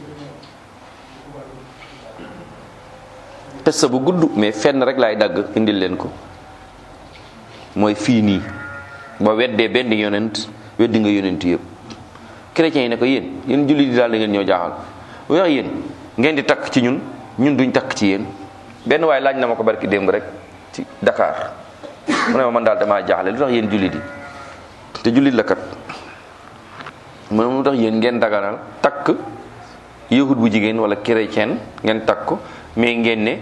test bu gudd mais fenn rek laay dagg indil leen ko mooy fii nii ba weddee benn yonent weddi nga yonent yëpp chrétiens yi ne ko yéen yéen jullit yi daal da ngeen ñoo jaaxal bu wax yéen ngeen di takk ci ñun ñun duñ takk ci yéen benn waaye laaj na ma ko barki démb rek ci Dakar mu ne ma man daal damaa jaaxle lu tax yéen jullit yi te jullit la kat mu ne lu tax yéen ngeen daganal takk yahud bu jigéen wala chrétien ngeen takk ko mais ngeen ne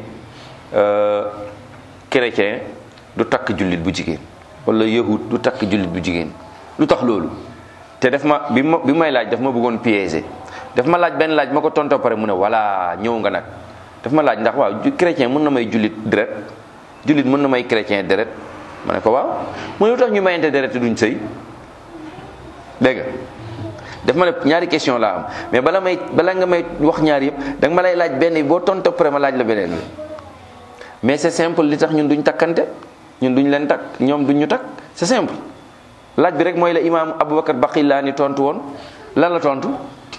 chrétien du takk jullit bu jigéen wala yahud du takk jullit bu jigéen lu tax loolu te daf ma bi ma bi may laaj daf ma bëggoon piéger daf ma laaj benn laaj ma ko tontoo pare mu ne voilà ñëw nga nag daf ma laaj ndax waaw chrétien mën na may jullit deret jullit mën na may chrétien deret ma ne ko waaw mu ne lu tax ñu mayante deret te duñ sëy dégg nga daf ma ne ñaari question laa am mais bala may bala nga may wax ñaar yëpp da nga ma lay laaj benn bi boo tontoo pare ma laaj la beneen bi mais c'est simple li tax ñun duñ takkante ñun duñ leen takk ñoom duñ ñu takk c'est simple laaj bi rek mooy la imaam Aboubacar Baqilaani tontu woon lan la tontu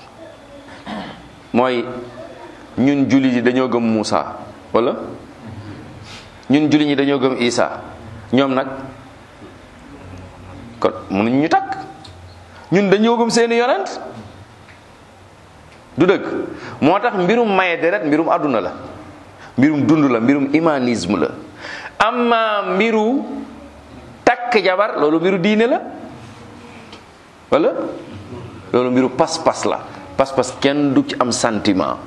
mooy ñun jullit yi dañoo gëm Muusa wala ñun jullit ñi dañoo gëm Isa ñoom nag kon mënuñ ñu takk ñun dañoo gëm seeni yonent du dëgg moo tax mbirum maye deret mbirum àdduna la mbirum dund la mbirum humanisme la amma mbiru takk jabar loolu mbiru diine la wala loolu mbiru pas-pas la pas-pas kenn du ci am sentiment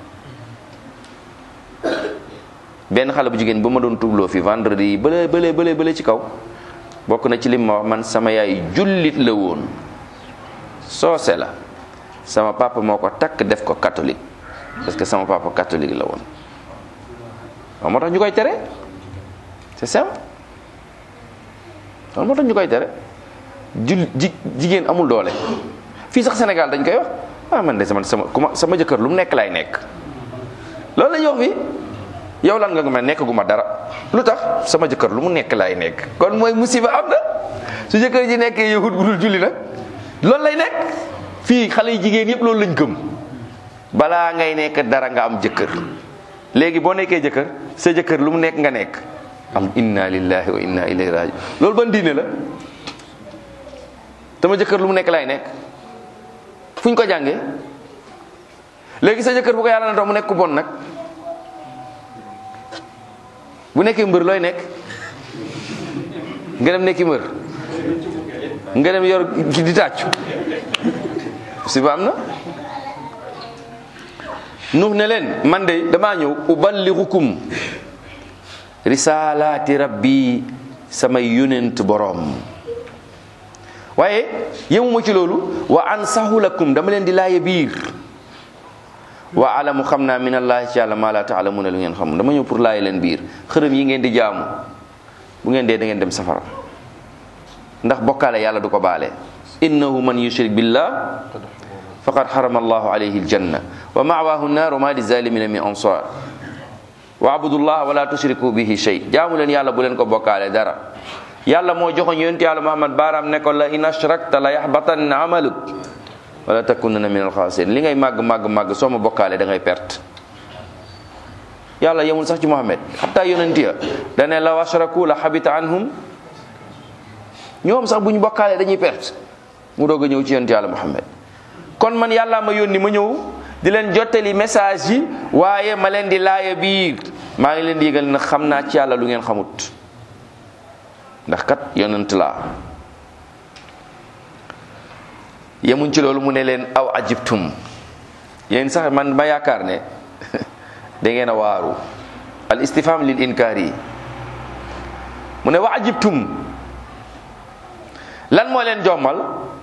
benn xale bu jigéen ba ma doon tubloo fi vendredi yi bële bële bële bële ci kaw bokk na ci lim ma wax man sama yaay jullit la woon soose la sama papa moo ko takk def ko catholique parce que sama papa catholique la woon waaw moo tax ñu koy tere c'est simple waaw moo tax ñu koy tere jul ji jigéen amul doole fii sax Sénégal dañ koy wax ah man de sama sama ku ma sama jëkkër lu mu nekk lay nekk loolu la ñuy wax fii yow lan nga ma nekk gu ma dara lu tax sama jëkkër lu mu nekk laay nekk kon mooy musiba am na su jëkkër ji nekkee yahud bu dul julli nag loolu lay nekk fii xale yi jigéen yëpp loolu lañ gëm balaa ngay nekk dara nga am jëkkër léegi boo nekkee jëkkër sa jëkkër lu mu nekk nga nekk am inna lillahi wa inna ilayhi raji loolu ban diine la sama jëkkër lu mu nekk lay nekk fu ñu ko jàngee léegi sa jëkkër bu ko yàlla na tax mu nekk ku bon nag bu nekkee mbër looy nekk nga dem nekki mbër nga dem yor ki di tàccu si ba am na nuux ne leen man de damaa ñëw uballigukum risalaati rabbi samay yonent boroom waaye yemuma ci loolu wa ansahu lakum dama leen di laaye biir wa alamu xam naa min allahi ci yàlla maa la taalamuna lu ngeen xam dama ñëw pour laaye leen biir xërëm yi ngeen di jaamu bu ngeen dee da ngeen dem safara ndax bokkaale yàlla du ko baale innahu man yushrik billah faqad harama allahu alayhi aljanna wa ma'wahu an-nar wa ma lizalimina min ansar wa abudullah wa la tushriku bihi shay jaamu leen yàlla bu leen ko bokkaale dara yàlla moo joxoñ yonent yàlla muhammad baaraam ne ko la in ashrakta la yaxbatanna amaluk wala takunanna min alxaasirin li ngay màgg màgg màgg soo ma bokkaale da ngay perte yàlla yemul sax ci muhammad xataa yonent ya dane law ashraku la xabita anhum ñoom sax bu ñu bokkaale dañuy perte mu doog a ñëw ci yonent yàlla muhammad kon man yàlla ma yónni ma ñëw di leen jottali message yi waaye ma leen di laaya biir maa ngi leen di yëgal na xam naa ci yàlla lu ngeen xamut ndax kat yonent laa yemuñ ci loolu mu ne leen aw ajibtum yéen sax man ma yaakaar ne da ngeen a waaru al istifham lil inkaar yi mu ne wa ajibtum lan moo leen jommal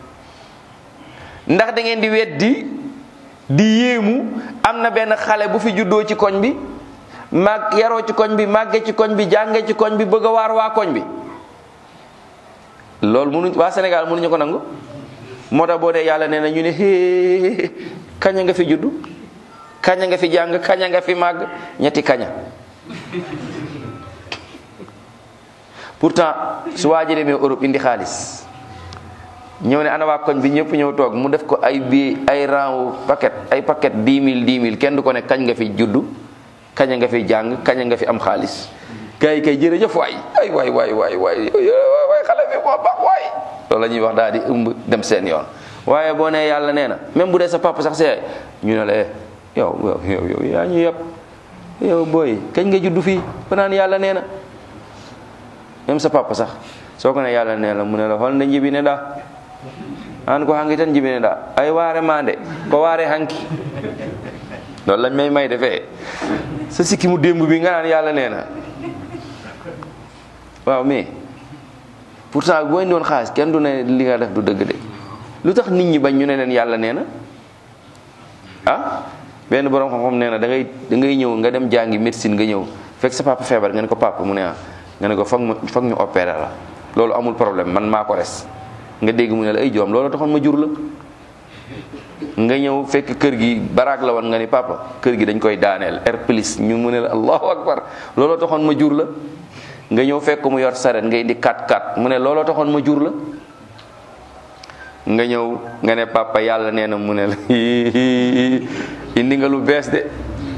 ndax da ngeen di weddi di yéemu am na benn xale bu fi juddoo ci koñ bi mag yaroo ci koñ bi màgge ci koñ bi jànge ci koñ bi bëgg a waar waa koñ bi loolu mënuñ waa Sénégal mënuñu ko nangu moo tax boo dee yàlla nee na ñu ne hee kaña nga fi juddu kaña nga fi jàng kaña nga fi màgg ñetti kaña pourtant su waa ji demee Europe indi xaalis ñëw ne ana waa koñ bi ñëpp ñëw toog mu def ko ay bi ay rang paquet ay paquet dix mille dix mille kenn du ko ne kañ nga fi juddu kaña nga fi jàng kaña nga fi am xaalis gars yi kay jërëjëf waay ay waay waay waay waay waay xale bi moo baax waay loolu la ñuy wax daal di ëmb dem seen yoon waaye boo nee yàlla nee na même bu dee sa papa sax see ñu ne la eh yow yow yow yaa ñu yëpp yow booy kañ nga juddu fii ba naan yàlla nee na même sa papa sax soo ko ne yàlla nee na mu ne la xool na njibi ne daa an ko hanki tan jibine ɗa ay waare mande ko waare hanki loolu lañ may may defee sa sikki mu démb bi nga naan yàlla nee na waaw mais pourtant boo indi woon xaalis kenn du ne li nga def du dëgg de lu tax nit ñi bañ ñu ne leen yàlla nee na ah benn borom xam-xam nee na da ngay da ngay ñëw nga dem jàngi médecine nga ñëw fekk sa papa feebar nga ne ko papa mu ne ah nga ne ko foog ma foog ñu opéré la loolu amul problème man maa ko res nga dégg mu ne la ay joom loolu taxoon ma jur la nga ñëw fekk kër gi baraag la woon nga ni papa kër gi dañ koy daaneel air plus ñu mu ne la allahu akbar looloo taxoon ma jur la nga ñëw fekk mu yor saret nga indi 4-4 mu ne looloo taxoon ma jur la nga ñëw nga ne papa yàlla nee na mu ne la indi nga lu bees de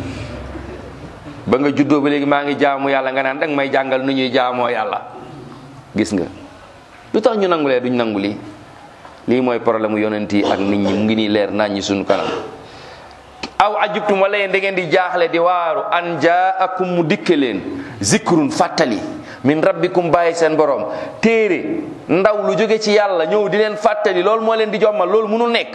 ba nga juddoo ba léegi maa ngi jaamu yàlla nga naan danga may jàngal nu ñuy jaamoo yàlla gis nga lu tax ñu nangulee duñ nangu lii lii mooy problème mu yonent yi ak nit ñi mu ngi nii leer nañ ñi suñu kanam aw ajubtum wala yéen da ngeen di jaaxle di waaru an jaakum mu dikke leen zikrun fàttali min rabbikum bàyyi seen borom téere ndaw lu jóge ci yàlla ñëw di leen fàttali loolu moo leen di jommal loolu mënul nekk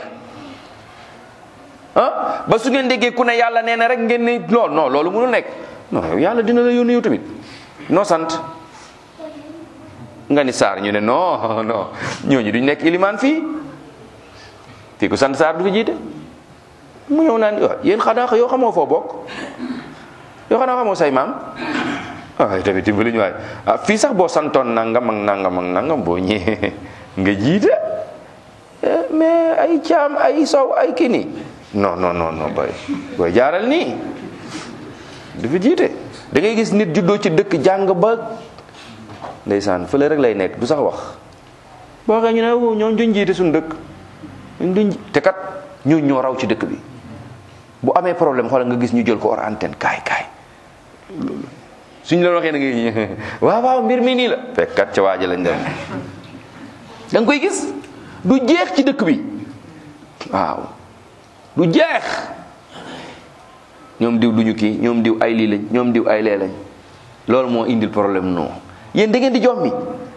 ah ba su ngeen déggee ku ne yàlla nee na rek ngeen ne non non loolu mënul nekk non yow yàlla dina la yónni yow tamit noo sant nga ni saar ñu ne non non ñooñu duñ nekk ilimaan fii fii ku sant saar du fi jiite mu ñëw naan waaw yéen xanaa yoo xamoo foo bokk yoo xanaa xamoo say maam waaye tamit dimbali ñu waay ah fii sax boo santoon nangam ak nangam ak nangam boo ñëwee nga jiite mais ay caam ay sow ay kii nii non non non non boy booy jaaral nii du fi jiite da ngay gis nit juddoo ci dëkk jàng ba ndeysaan fële rek lay nekk du sax wax boo waxee ñu ne ñoom duñ jiite suñu dëkk duñ te kat ñoo ñoo raw ci dëkk bi bu amee problème xoolal nga gis ñu jël ko hors antenne kaay kaay loolu suñ la waxee na ngay waaw waaw mbir mi nii la fekkat ca waaja lañ dem da nga koy gis du jeex ci dëkk bi waaw du jeex ñoom diw duñu kii ñoom diw ay lii lañ ñoom diw ay lee lañ loolu moo indil problème non yéen da ngeen di jox mi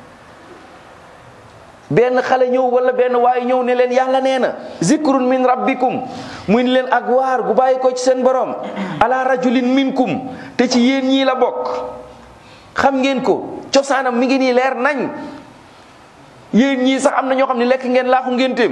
benn xale ñëw wala benn waaye ñëw ne leen yàlla nee na zikrun min rabbikum muy ni leen ak waar gu bàyyi ko ci seen borom ala rajulin minkum te ci yéen ñii la bokk xam ngeen ko cosaanam mi ngi nii leer nañ yéen ñii sax am na ñoo xam ne lekk ngeen laaxu ngénteem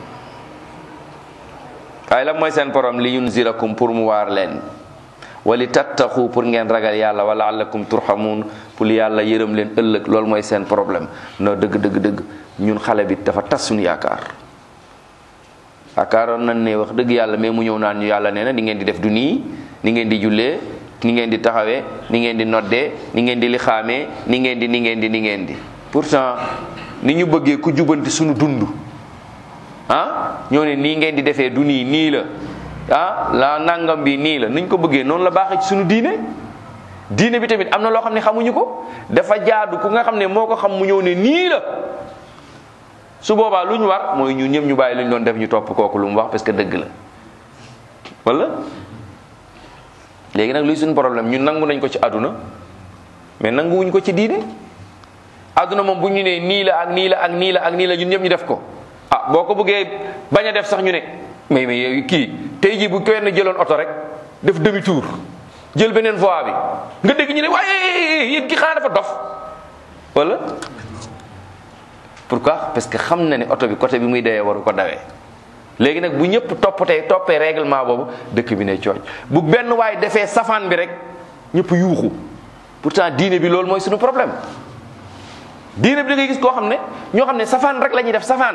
waaye la mooy seen borom li yunzirakum pour mu waar leen wali tattaxu pour ngeen ragal yàlla wala allakum turhamun pour yàlla yërëm leen ëllëg loolu mooy seen problème no dëgg dëgg dëgg ñun xale bi dafa tas suñu yaakaar yaakaaroon nañ ne wax dëgg yàlla mais mu ñëw naan ñu yàlla nee na ni ngeen di def du nii ni ngeen di jullee ni ngeen di taxawee ni ngeen di noddee ni ngeen di lixaamee ni ngeen di ni ngeen di ni ngeen di pourtant ni ñu bëggee ku jubanti suñu dund ah ñoo ne nii ngeen di defee du nii nii la ah la nangam bi nii la nuñ ko bëggee noonu la baaxee ci suñu diine diine bi tamit am na loo xam ne xamuñu ko dafa jaadu ku nga xam ne moo ko xam mu ñëw ne nii la su boobaa lu ñu war mooy ñun ñëpp ñu bàyyi lu ñu doon def ñu topp kooku lu mu wax parce que dëgg la wala léegi nag luy suñu problème ñun nangu nañ ko ci àdduna mais nanguwuñ ko ci diine àdduna moom bu ñu nee nii la ak nii la ak nii la ak nii la ñun ñëpp ñu def ko ah boo ko bëggee bañ a def sax ñu ne mais mais yow kii tey jii bu kenn jëloon oto rek def demi tour jël beneen voie bi nga dégg ñu ne waaye yéen ki xanaa dafa dof wala pourquoi parce que xam na ne oto bi côté bi muy dawee waru ko dawee léegi nag bu ñëpp toppatee toppee règlement boobu dëkk bi ne cooj bu benn waay defee safaan bi rek ñëpp yuuxu pourtant diine bi loolu mooy suñu problème diine bi da ngay gis koo xam ne ñoo xam ne safaan rek la ñuy def safaan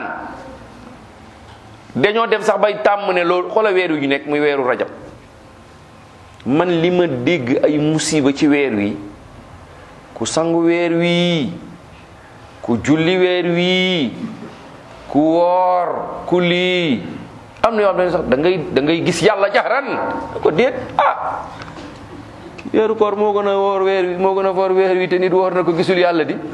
dañoo dem sax bay tàmm ne loolu xoola weer wi ñu nekk muy weeru rajab man li ma dégg ay musiba ci weer wi ku sangu weer wi ku julli weer wi ku woor ku lii am na yoo xam ne sax da ngay da ngay gis yàlla jaxran ko déet ah weeru koor moo gën a woor weer wi moo gën a woor weer wi te nit woor na ko gisul yàlla di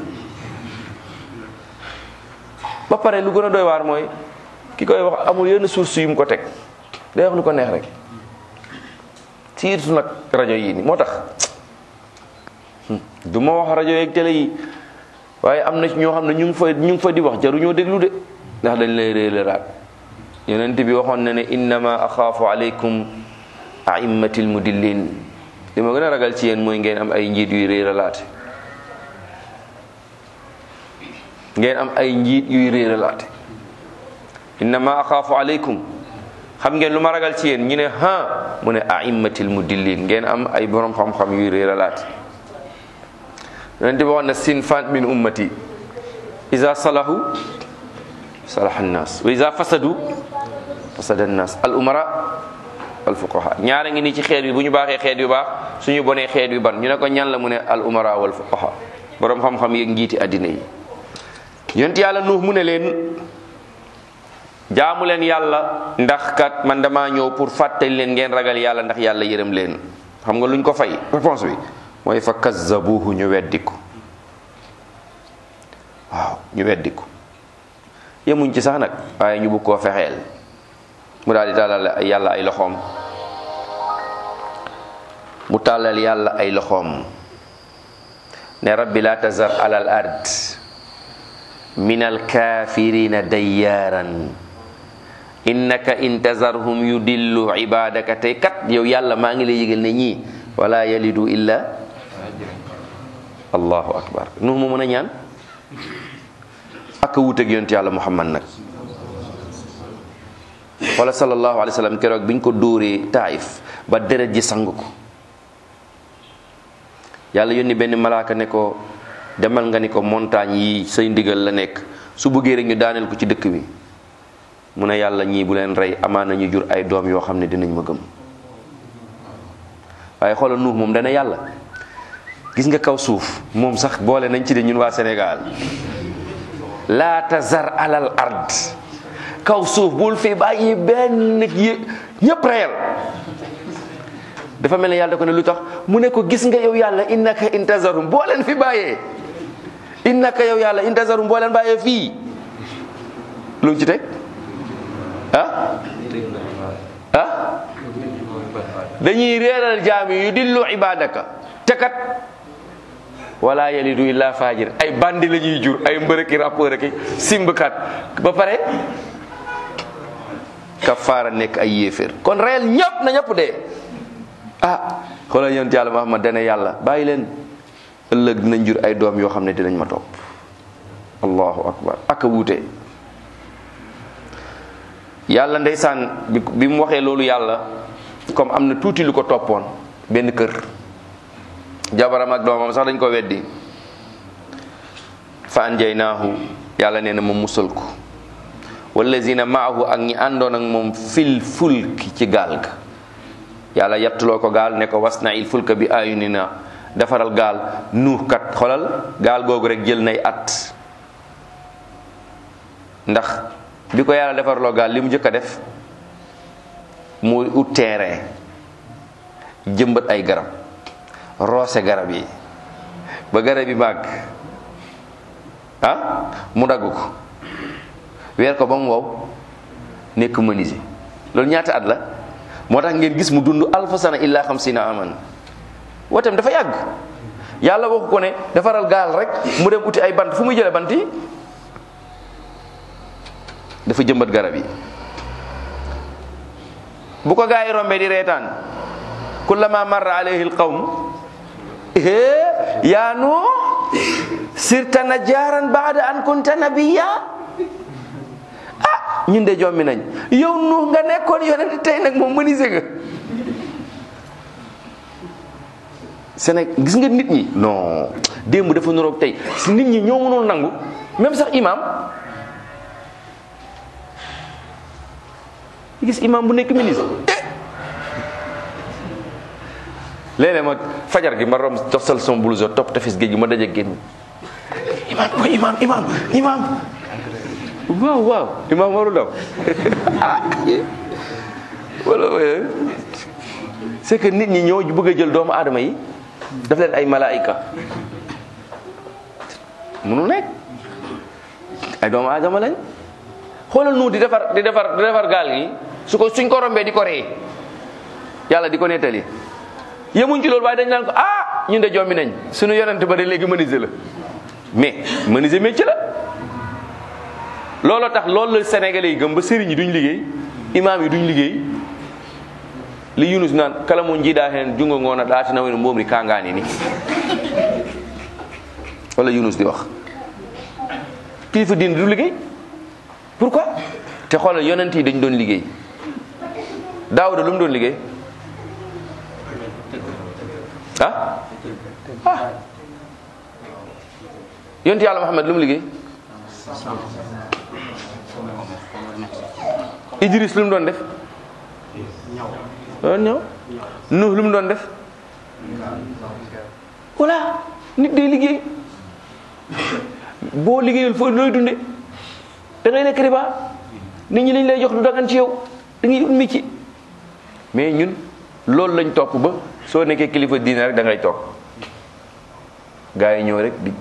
ba pare lu gën a doy waar mooy ki koy wax amul yenn source yu mu ko teg day wax lu ko neex rek surtout nag rajo yi ni moo tax du ma wax rajo yeeg télé yi waaye am na ci ñoo xam ne ñu ngi fa ñu ngi fa di wax jaruñoo déglu de ndax dañ lay réeralaat yonent bi waxoon na ne innama axaafu aleykum aimmatil mudillin li ma gën a ragal ci yéen mooy ngeen am ay njiit yuy réeralaate ngeen am ay njiit yuy réeralaate innama axaafu aleykum xam ngeen lu ma ragal ci yéen ñu ne ha mu ne aimmatil mudillin ngeen am ay borom xam-xam yuy réeralaate yonent bi waxoon na sinfan min ummati iza salahu salaha nnas wa iza fasadu fasada nnas al umara al fuqaha ñaara ngi nii ci xeet bi bu ñu baaxee xeet yu baax suñu bonee xeet yu ban ñu ne ko ñan la mu ne al umara wal fuqaha borom xam-xam yeeg njiiti addina yi yonent yàlla nuux mu ne leen jaamu leen yàlla ndax kat man dama ñëw pour fàttali leen ngeen ragal yàlla ndax yàlla yërëm leen xam nga luñ ko fay réponse bi mooy fa kazzabuhu ñu weddiku waaw ñu weddiku yemuñ ci sax nag waaye ñu bëgg koo fexeel mu daal di tàllal yàlla ay loxoom mu tàllal yàlla ay loxoom ne rabbi la tazar alal ard min alkafirina dayyaaran innaka in tazarhum yudillu ibadaka tey kat yow yàlla maa ngi lay yëgal ne ñii wala yalidu illa allahu akbar nu mu mën a ñaan ak wuuteeg yonent yàlla muhammad nag wala sallallahu alayhi wa sallam keroog biñ ko dóoree taif ba deret ji sang ko yàlla yónni benn malaaka ne ko demal nga ni ko montagne yi say ndigal la nekk su bëggee rek ñu daaneel ko ci dëkk bi mu ne yàlla ñii bu leen rey amaana ñu jur ay doom yoo xam ne dinañ ma gëm waaye xoolal nuux moom dana yàlla gis nga kaw suuf moom sax boole nañ ci de ñun waa Sénégal laa tazar alal ard kaw suuf bul fi bàyyi benn nit yi ñëpp reyal dafa mel ne yàlla da ko ne lu tax mu ne ko gis nga yow yàlla innaka intazarum boo leen fi bàyyee innaka yow yàlla intazarum boo leen bàyyee fii lu mu ci teg ah ah dañuy réeral jaam yi yu dillu ibadaka te kat wala yalidu illa fajir ay bandi la ñuy jur ay mbërëki rappeur ki simbkat ba pare kafaara nekk ay yéeféer kon reyal ñëpp na ñëpp dee ah xoolal yonent yàlla Muhammad dana yàlla bàyyi leen ëllëg dinañ jur ay doom yoo xam ne dinañ ma topp allahu akbar ak a wuute yàlla ndeysaan bi bi mu waxee loolu yàlla comme am na tuuti lu ko toppoon benn kër jabaram ak doomam sax dañ ko weddi fa anjaynaahu yàlla nee na ma musal ko wallazina maahu ak ñi àndoon ak moom fil fulki ci gaal ga yàlla yattuloo ko gaal ne ko wasna il fulka bi ayunina defaral gaal nuux kat xolal gaal googu rek jël nay at ndax bi ko yàlla defarloo gaal li mu njëkk a def muy ut terrain jëmbat ay garab roose garab yi ba garab yi màgg ah mu dagg ko weer ko ba mu wow nekk menuisier loolu ñaata at la moo tax ngeen gis mu dund alfa sana illa xamsina aman wootam dafa yàgg yàlla waxu ko ne defaral gaal rek mu dem uti ay bant fu muy jële bant yi dafa jëmbat garab yi bu ko gaa yi rombee di reetaan kullama marra alayhi alqawm yaa nuux sirta najaaran baada an kunta nabiya ah ñun de jommi nañ yow nuux nga nekkoon yonent tey nag moom mënise nga Sénégal gis nga nit ñi non démb dafa nuroog tey si nit ñi ñoo mënul nangu même sax imam gis imam bu nekk ministre léeg-léeg ma fajar gi ma rom tosal sama blouse topp tefes géej gi ma daje génn imam mooy imam imam imam waaw waaw imam waru daw wala c'est que nit ñi ñoo bëgg a jël doomu aadama yi daf leen ay malaayika mënul nekk ay doomu aadama lañ xoolal nu di defar di defar di defar gaal gi su ko suñ ko rombee di ko ree yàlla di ko nettali yemuñ ci loolu waaye dañ naan ko ah ñun de jommi nañ suñu yonent ba de léegi menuisier la mais menuisier métier la looloo tax loolu la sénégalais yi gëm ba sëriñ yi duñ liggéey imaam yi duñ liggéey li yunus naan kala mo jiiɗa hen jungo ngona ɗatina woni mbomri kangani ni wala yunus di wax kilifa diine du liggéey pourquoi te xoolal yonent yi dañ doon liggéey daawuda lu mu doon liggéey ah ah yonent yàlla Muhammad lu mu liggéey Idris lu mu doon def doon ñëw Nuh lu mu doon def voilà nit day liggéey boo liggéeyul foo looy dunde da ngay lekk riba nit ñi lañ lay jox du dagan ci yow da ngay ut métier mais ñun loolu lañ topp ba soo nekkee kilifa diine rek da ngay toog gaa yi ñëw rek di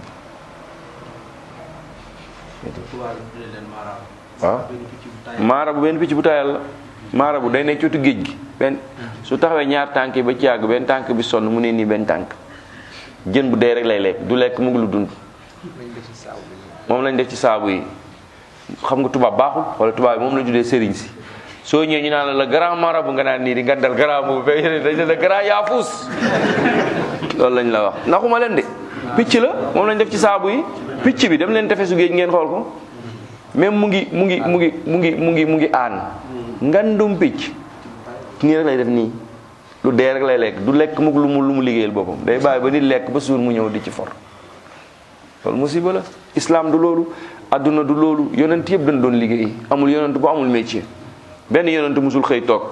waaw maara bu benn picc bu taayal la maara bu day nekk cootu géej gi benn su taxawee ñaar tànk yi ba ci yàgg benn tànk bi sonn mu ne nii benn tànk jën bu dee rek lay lekk du lekk mu ngi lu dund moom lañ def ci saabu yi xam nga tubaab baaxul wala tubaab yi moom lañ tuddee sëriñ si soo ñëwee ñu naan la le grand marabout nga naan nii di ngandal grand boobu fekk yéen dañ ne le grand yaafus loolu lañ la wax naxuma leen de picc la moom lañ def ci saabu yi picc bi dem leen tefesu géej ngeen xool ko même mu ngi mu ngi mu ngi mu ngi mu ngi mu ngi aan ngandum picc nii rek lay def nii lu dee rek lay lekk du lekk mukk lu mu lu mu liggéeyal boppam day bàyyi ba nit lekk ba suur mu ñëw di ci for loolu musiba la islam du loolu adduna du loolu yonent yëpp dañ doon liggéey amul yonent bu amul métier benn yonent musul xëy toog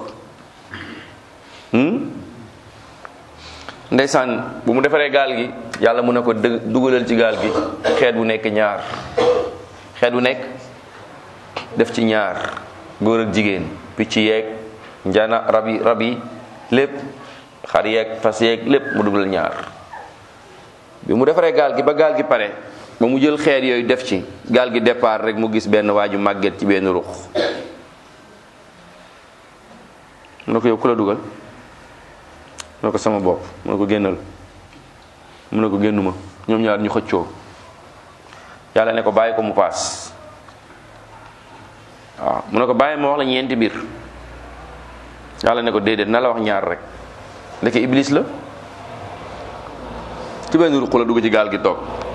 ndeysaan bu mu defaree gaal gi yàlla mu ne ko dë dugalal ci gaal gi xeet bu nekk ñaar xeet bu nekk def ci ñaar góor ak jigéen picc yeeg njana rab yi rab yi lépp xar yeeg fas yeeg lépp mu dugal ñaar bi mu defaree gaal gi ba gaal gi pare ba mu jël xeer yooyu def ci gaal gi départ rek mu gis benn waaju màgget ci benn ruux mu ne ko yow ku la dugal mu ne ko sama bopp mu ne ko génnal mu ne ko génnuma ñoom ñaar ñu xëccoo yàlla ne ko bàyyi ko mu paas waaw mu ne ko bàyyi ma wax la ñeenti biir yàlla ne ko déedéet na la wax ñaar rek ndeke iblis la ci benn ruq la dugg ci gaal gi toog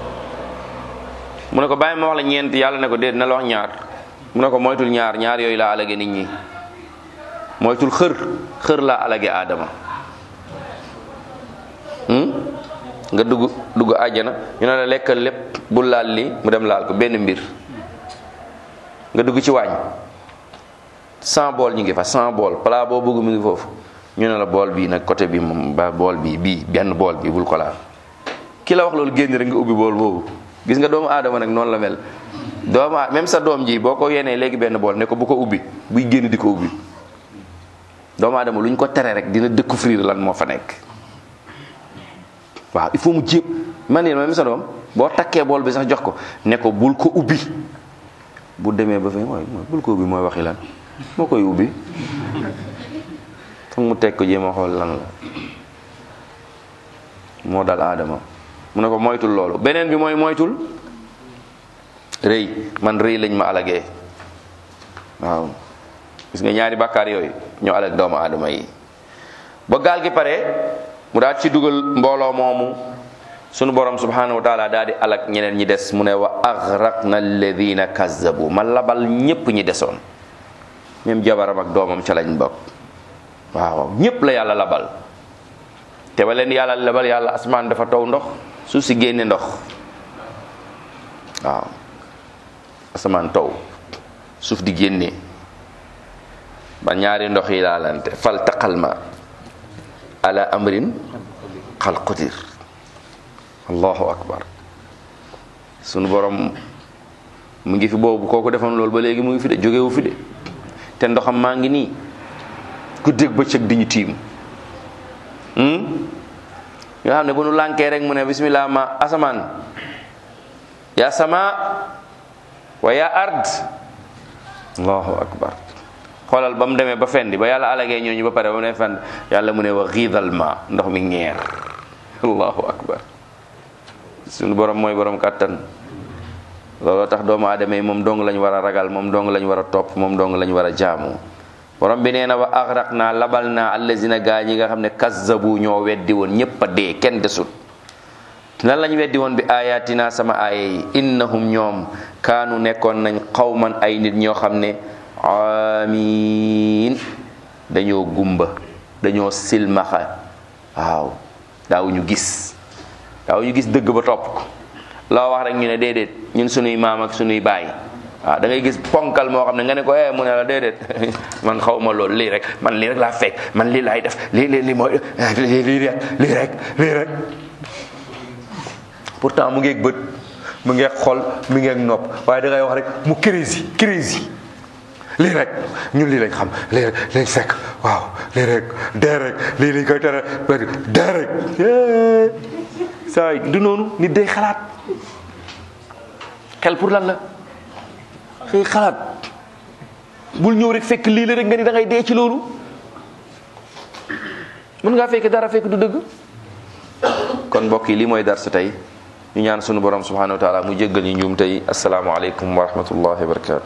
mu ne ko bàyyi ma wax la ñeent yàlla ne ko déedéet na la wax ñaar mu ne ko moytul ñaar ñaar yooyu laa alage nit ñi moytul xër xër laa alage aadama nga dugg dugg àjjana ñu ne la lekkal lépp bul laal li mu dem laal ko benn mbir nga dugg ci waañ cent bool ñu ngi fa cent bool plat boo bëgg mu ngi foofu ñu ne la bool bii nag côté bi moom ba bool bi bii benn bool bi bul ko laal ki la wax loolu génn rek nga ubbi bool boobu gis nga doomu aadama nag noonu la mel doomu même sa doom ji boo ko yenee léegi benn bool ne ko bu ko ubbi buy génn di ko ubbi doomu aadama lu ñu ko tere rek dina découvrir lan moo fa nekk waaw il faut mu jéem man yéen même sa doom boo takkee bool bi sax jox ko ne ko bul ko ubbi bu demee ba fay mooy bul ko ubbi mooy waxi lan moo koy ubbi foog mu teg ko jéem a xool lan la moo dal aadama mu ne ko moytul loolu beneen bi mooy moytul rëy man rëy lañ ma alagee waaw gis nga ñaari bàkkaar yooyu ñoo alag doomu aadama yi ba gaal gi pare mu daal ci dugal mbooloo moomu sunu borom subhanahu wa taala daal di alag ñeneen ñi des mu ne wa aghraqna alladina kazzabu ma labal ñépp ñi desoon même jabaram ak doomam ca lañ bokk waaw ñépp la yàlla labal te ba leen yàlla labal yàlla asmaan dafa taw ndox suuf si génne ndox waaw asamaan taw suuf di génne ba ñaari ndox yi laalante fal taqal ma ala amrin xal qudir allahu akbar sunu borom mu ngi fi boobu kooku defoon loolu ba léegi mu ngi fi de jógewu fi de te ndoxam maa ngi nii guddeeg bëccëg di ñu tiim nga xam ne bu nu lànkee rek mu ne bismillah ma asamaan ya sama wa ya ard allahu akbar xoolal ba mu demee ba fendi ba yàlla alagee ñooñu ba pare ba mu ne fend yàlla mu ne wa xiidal ma ndox mi ñeer allahu akbar suñu borom mooy borom kàttan looloo tax doomu aadama yi moom dong lañ war a ragal moom dong lañ war a topp moom dong lañ war a jaamu borom bi nee na wa axraq naa labal naa allazina gaa ñi nga xam ne kazzabu ñoo weddi woon ñépp a dee kenn desut lan lañ weddi woon bi ayatina sama aaya yi innahum ñoom kaanu nekkoon nañ xawman ay nit ñoo xam ne amiin dañoo gumba dañoo silmaxa waaw daawuñu gis daawuñu gis dëgg ba topp ko loo wax rek ñu ne déedéet ñun sunuy maam ak sunuy baay waaw da ngay gis ponkal moo xam ne nga ne ko eh mu ne la déedéet man xaw ma loolu lii rek man lii rek laa fekk man lii laay def lii lii lii mooy lii lii rek lii rek lii rek pourtant mu ngeeg bët mu ngeeg xol mu ngeeg nopp waaye da ngay wax rek mu crazy crazy lii rek ñun lii lañ xam lii rek lañ fekk waaw lii rek dee rek lii lañ koy tere dee rek saa yi du noonu nit day xalaat xel pour lan la xëy xalaat bul ñëw rek fekk lii la rek nga ni da ngay dee ci loolu mën ngaa fekk dara fekk du dëgg kon mbokk yi lii mooy dar sa tey ñu ñaan sunu borom subhanahu wa taala mu jéggal ñu njuum tey asalaamaaleykum wa rahmatullahi wa barakatu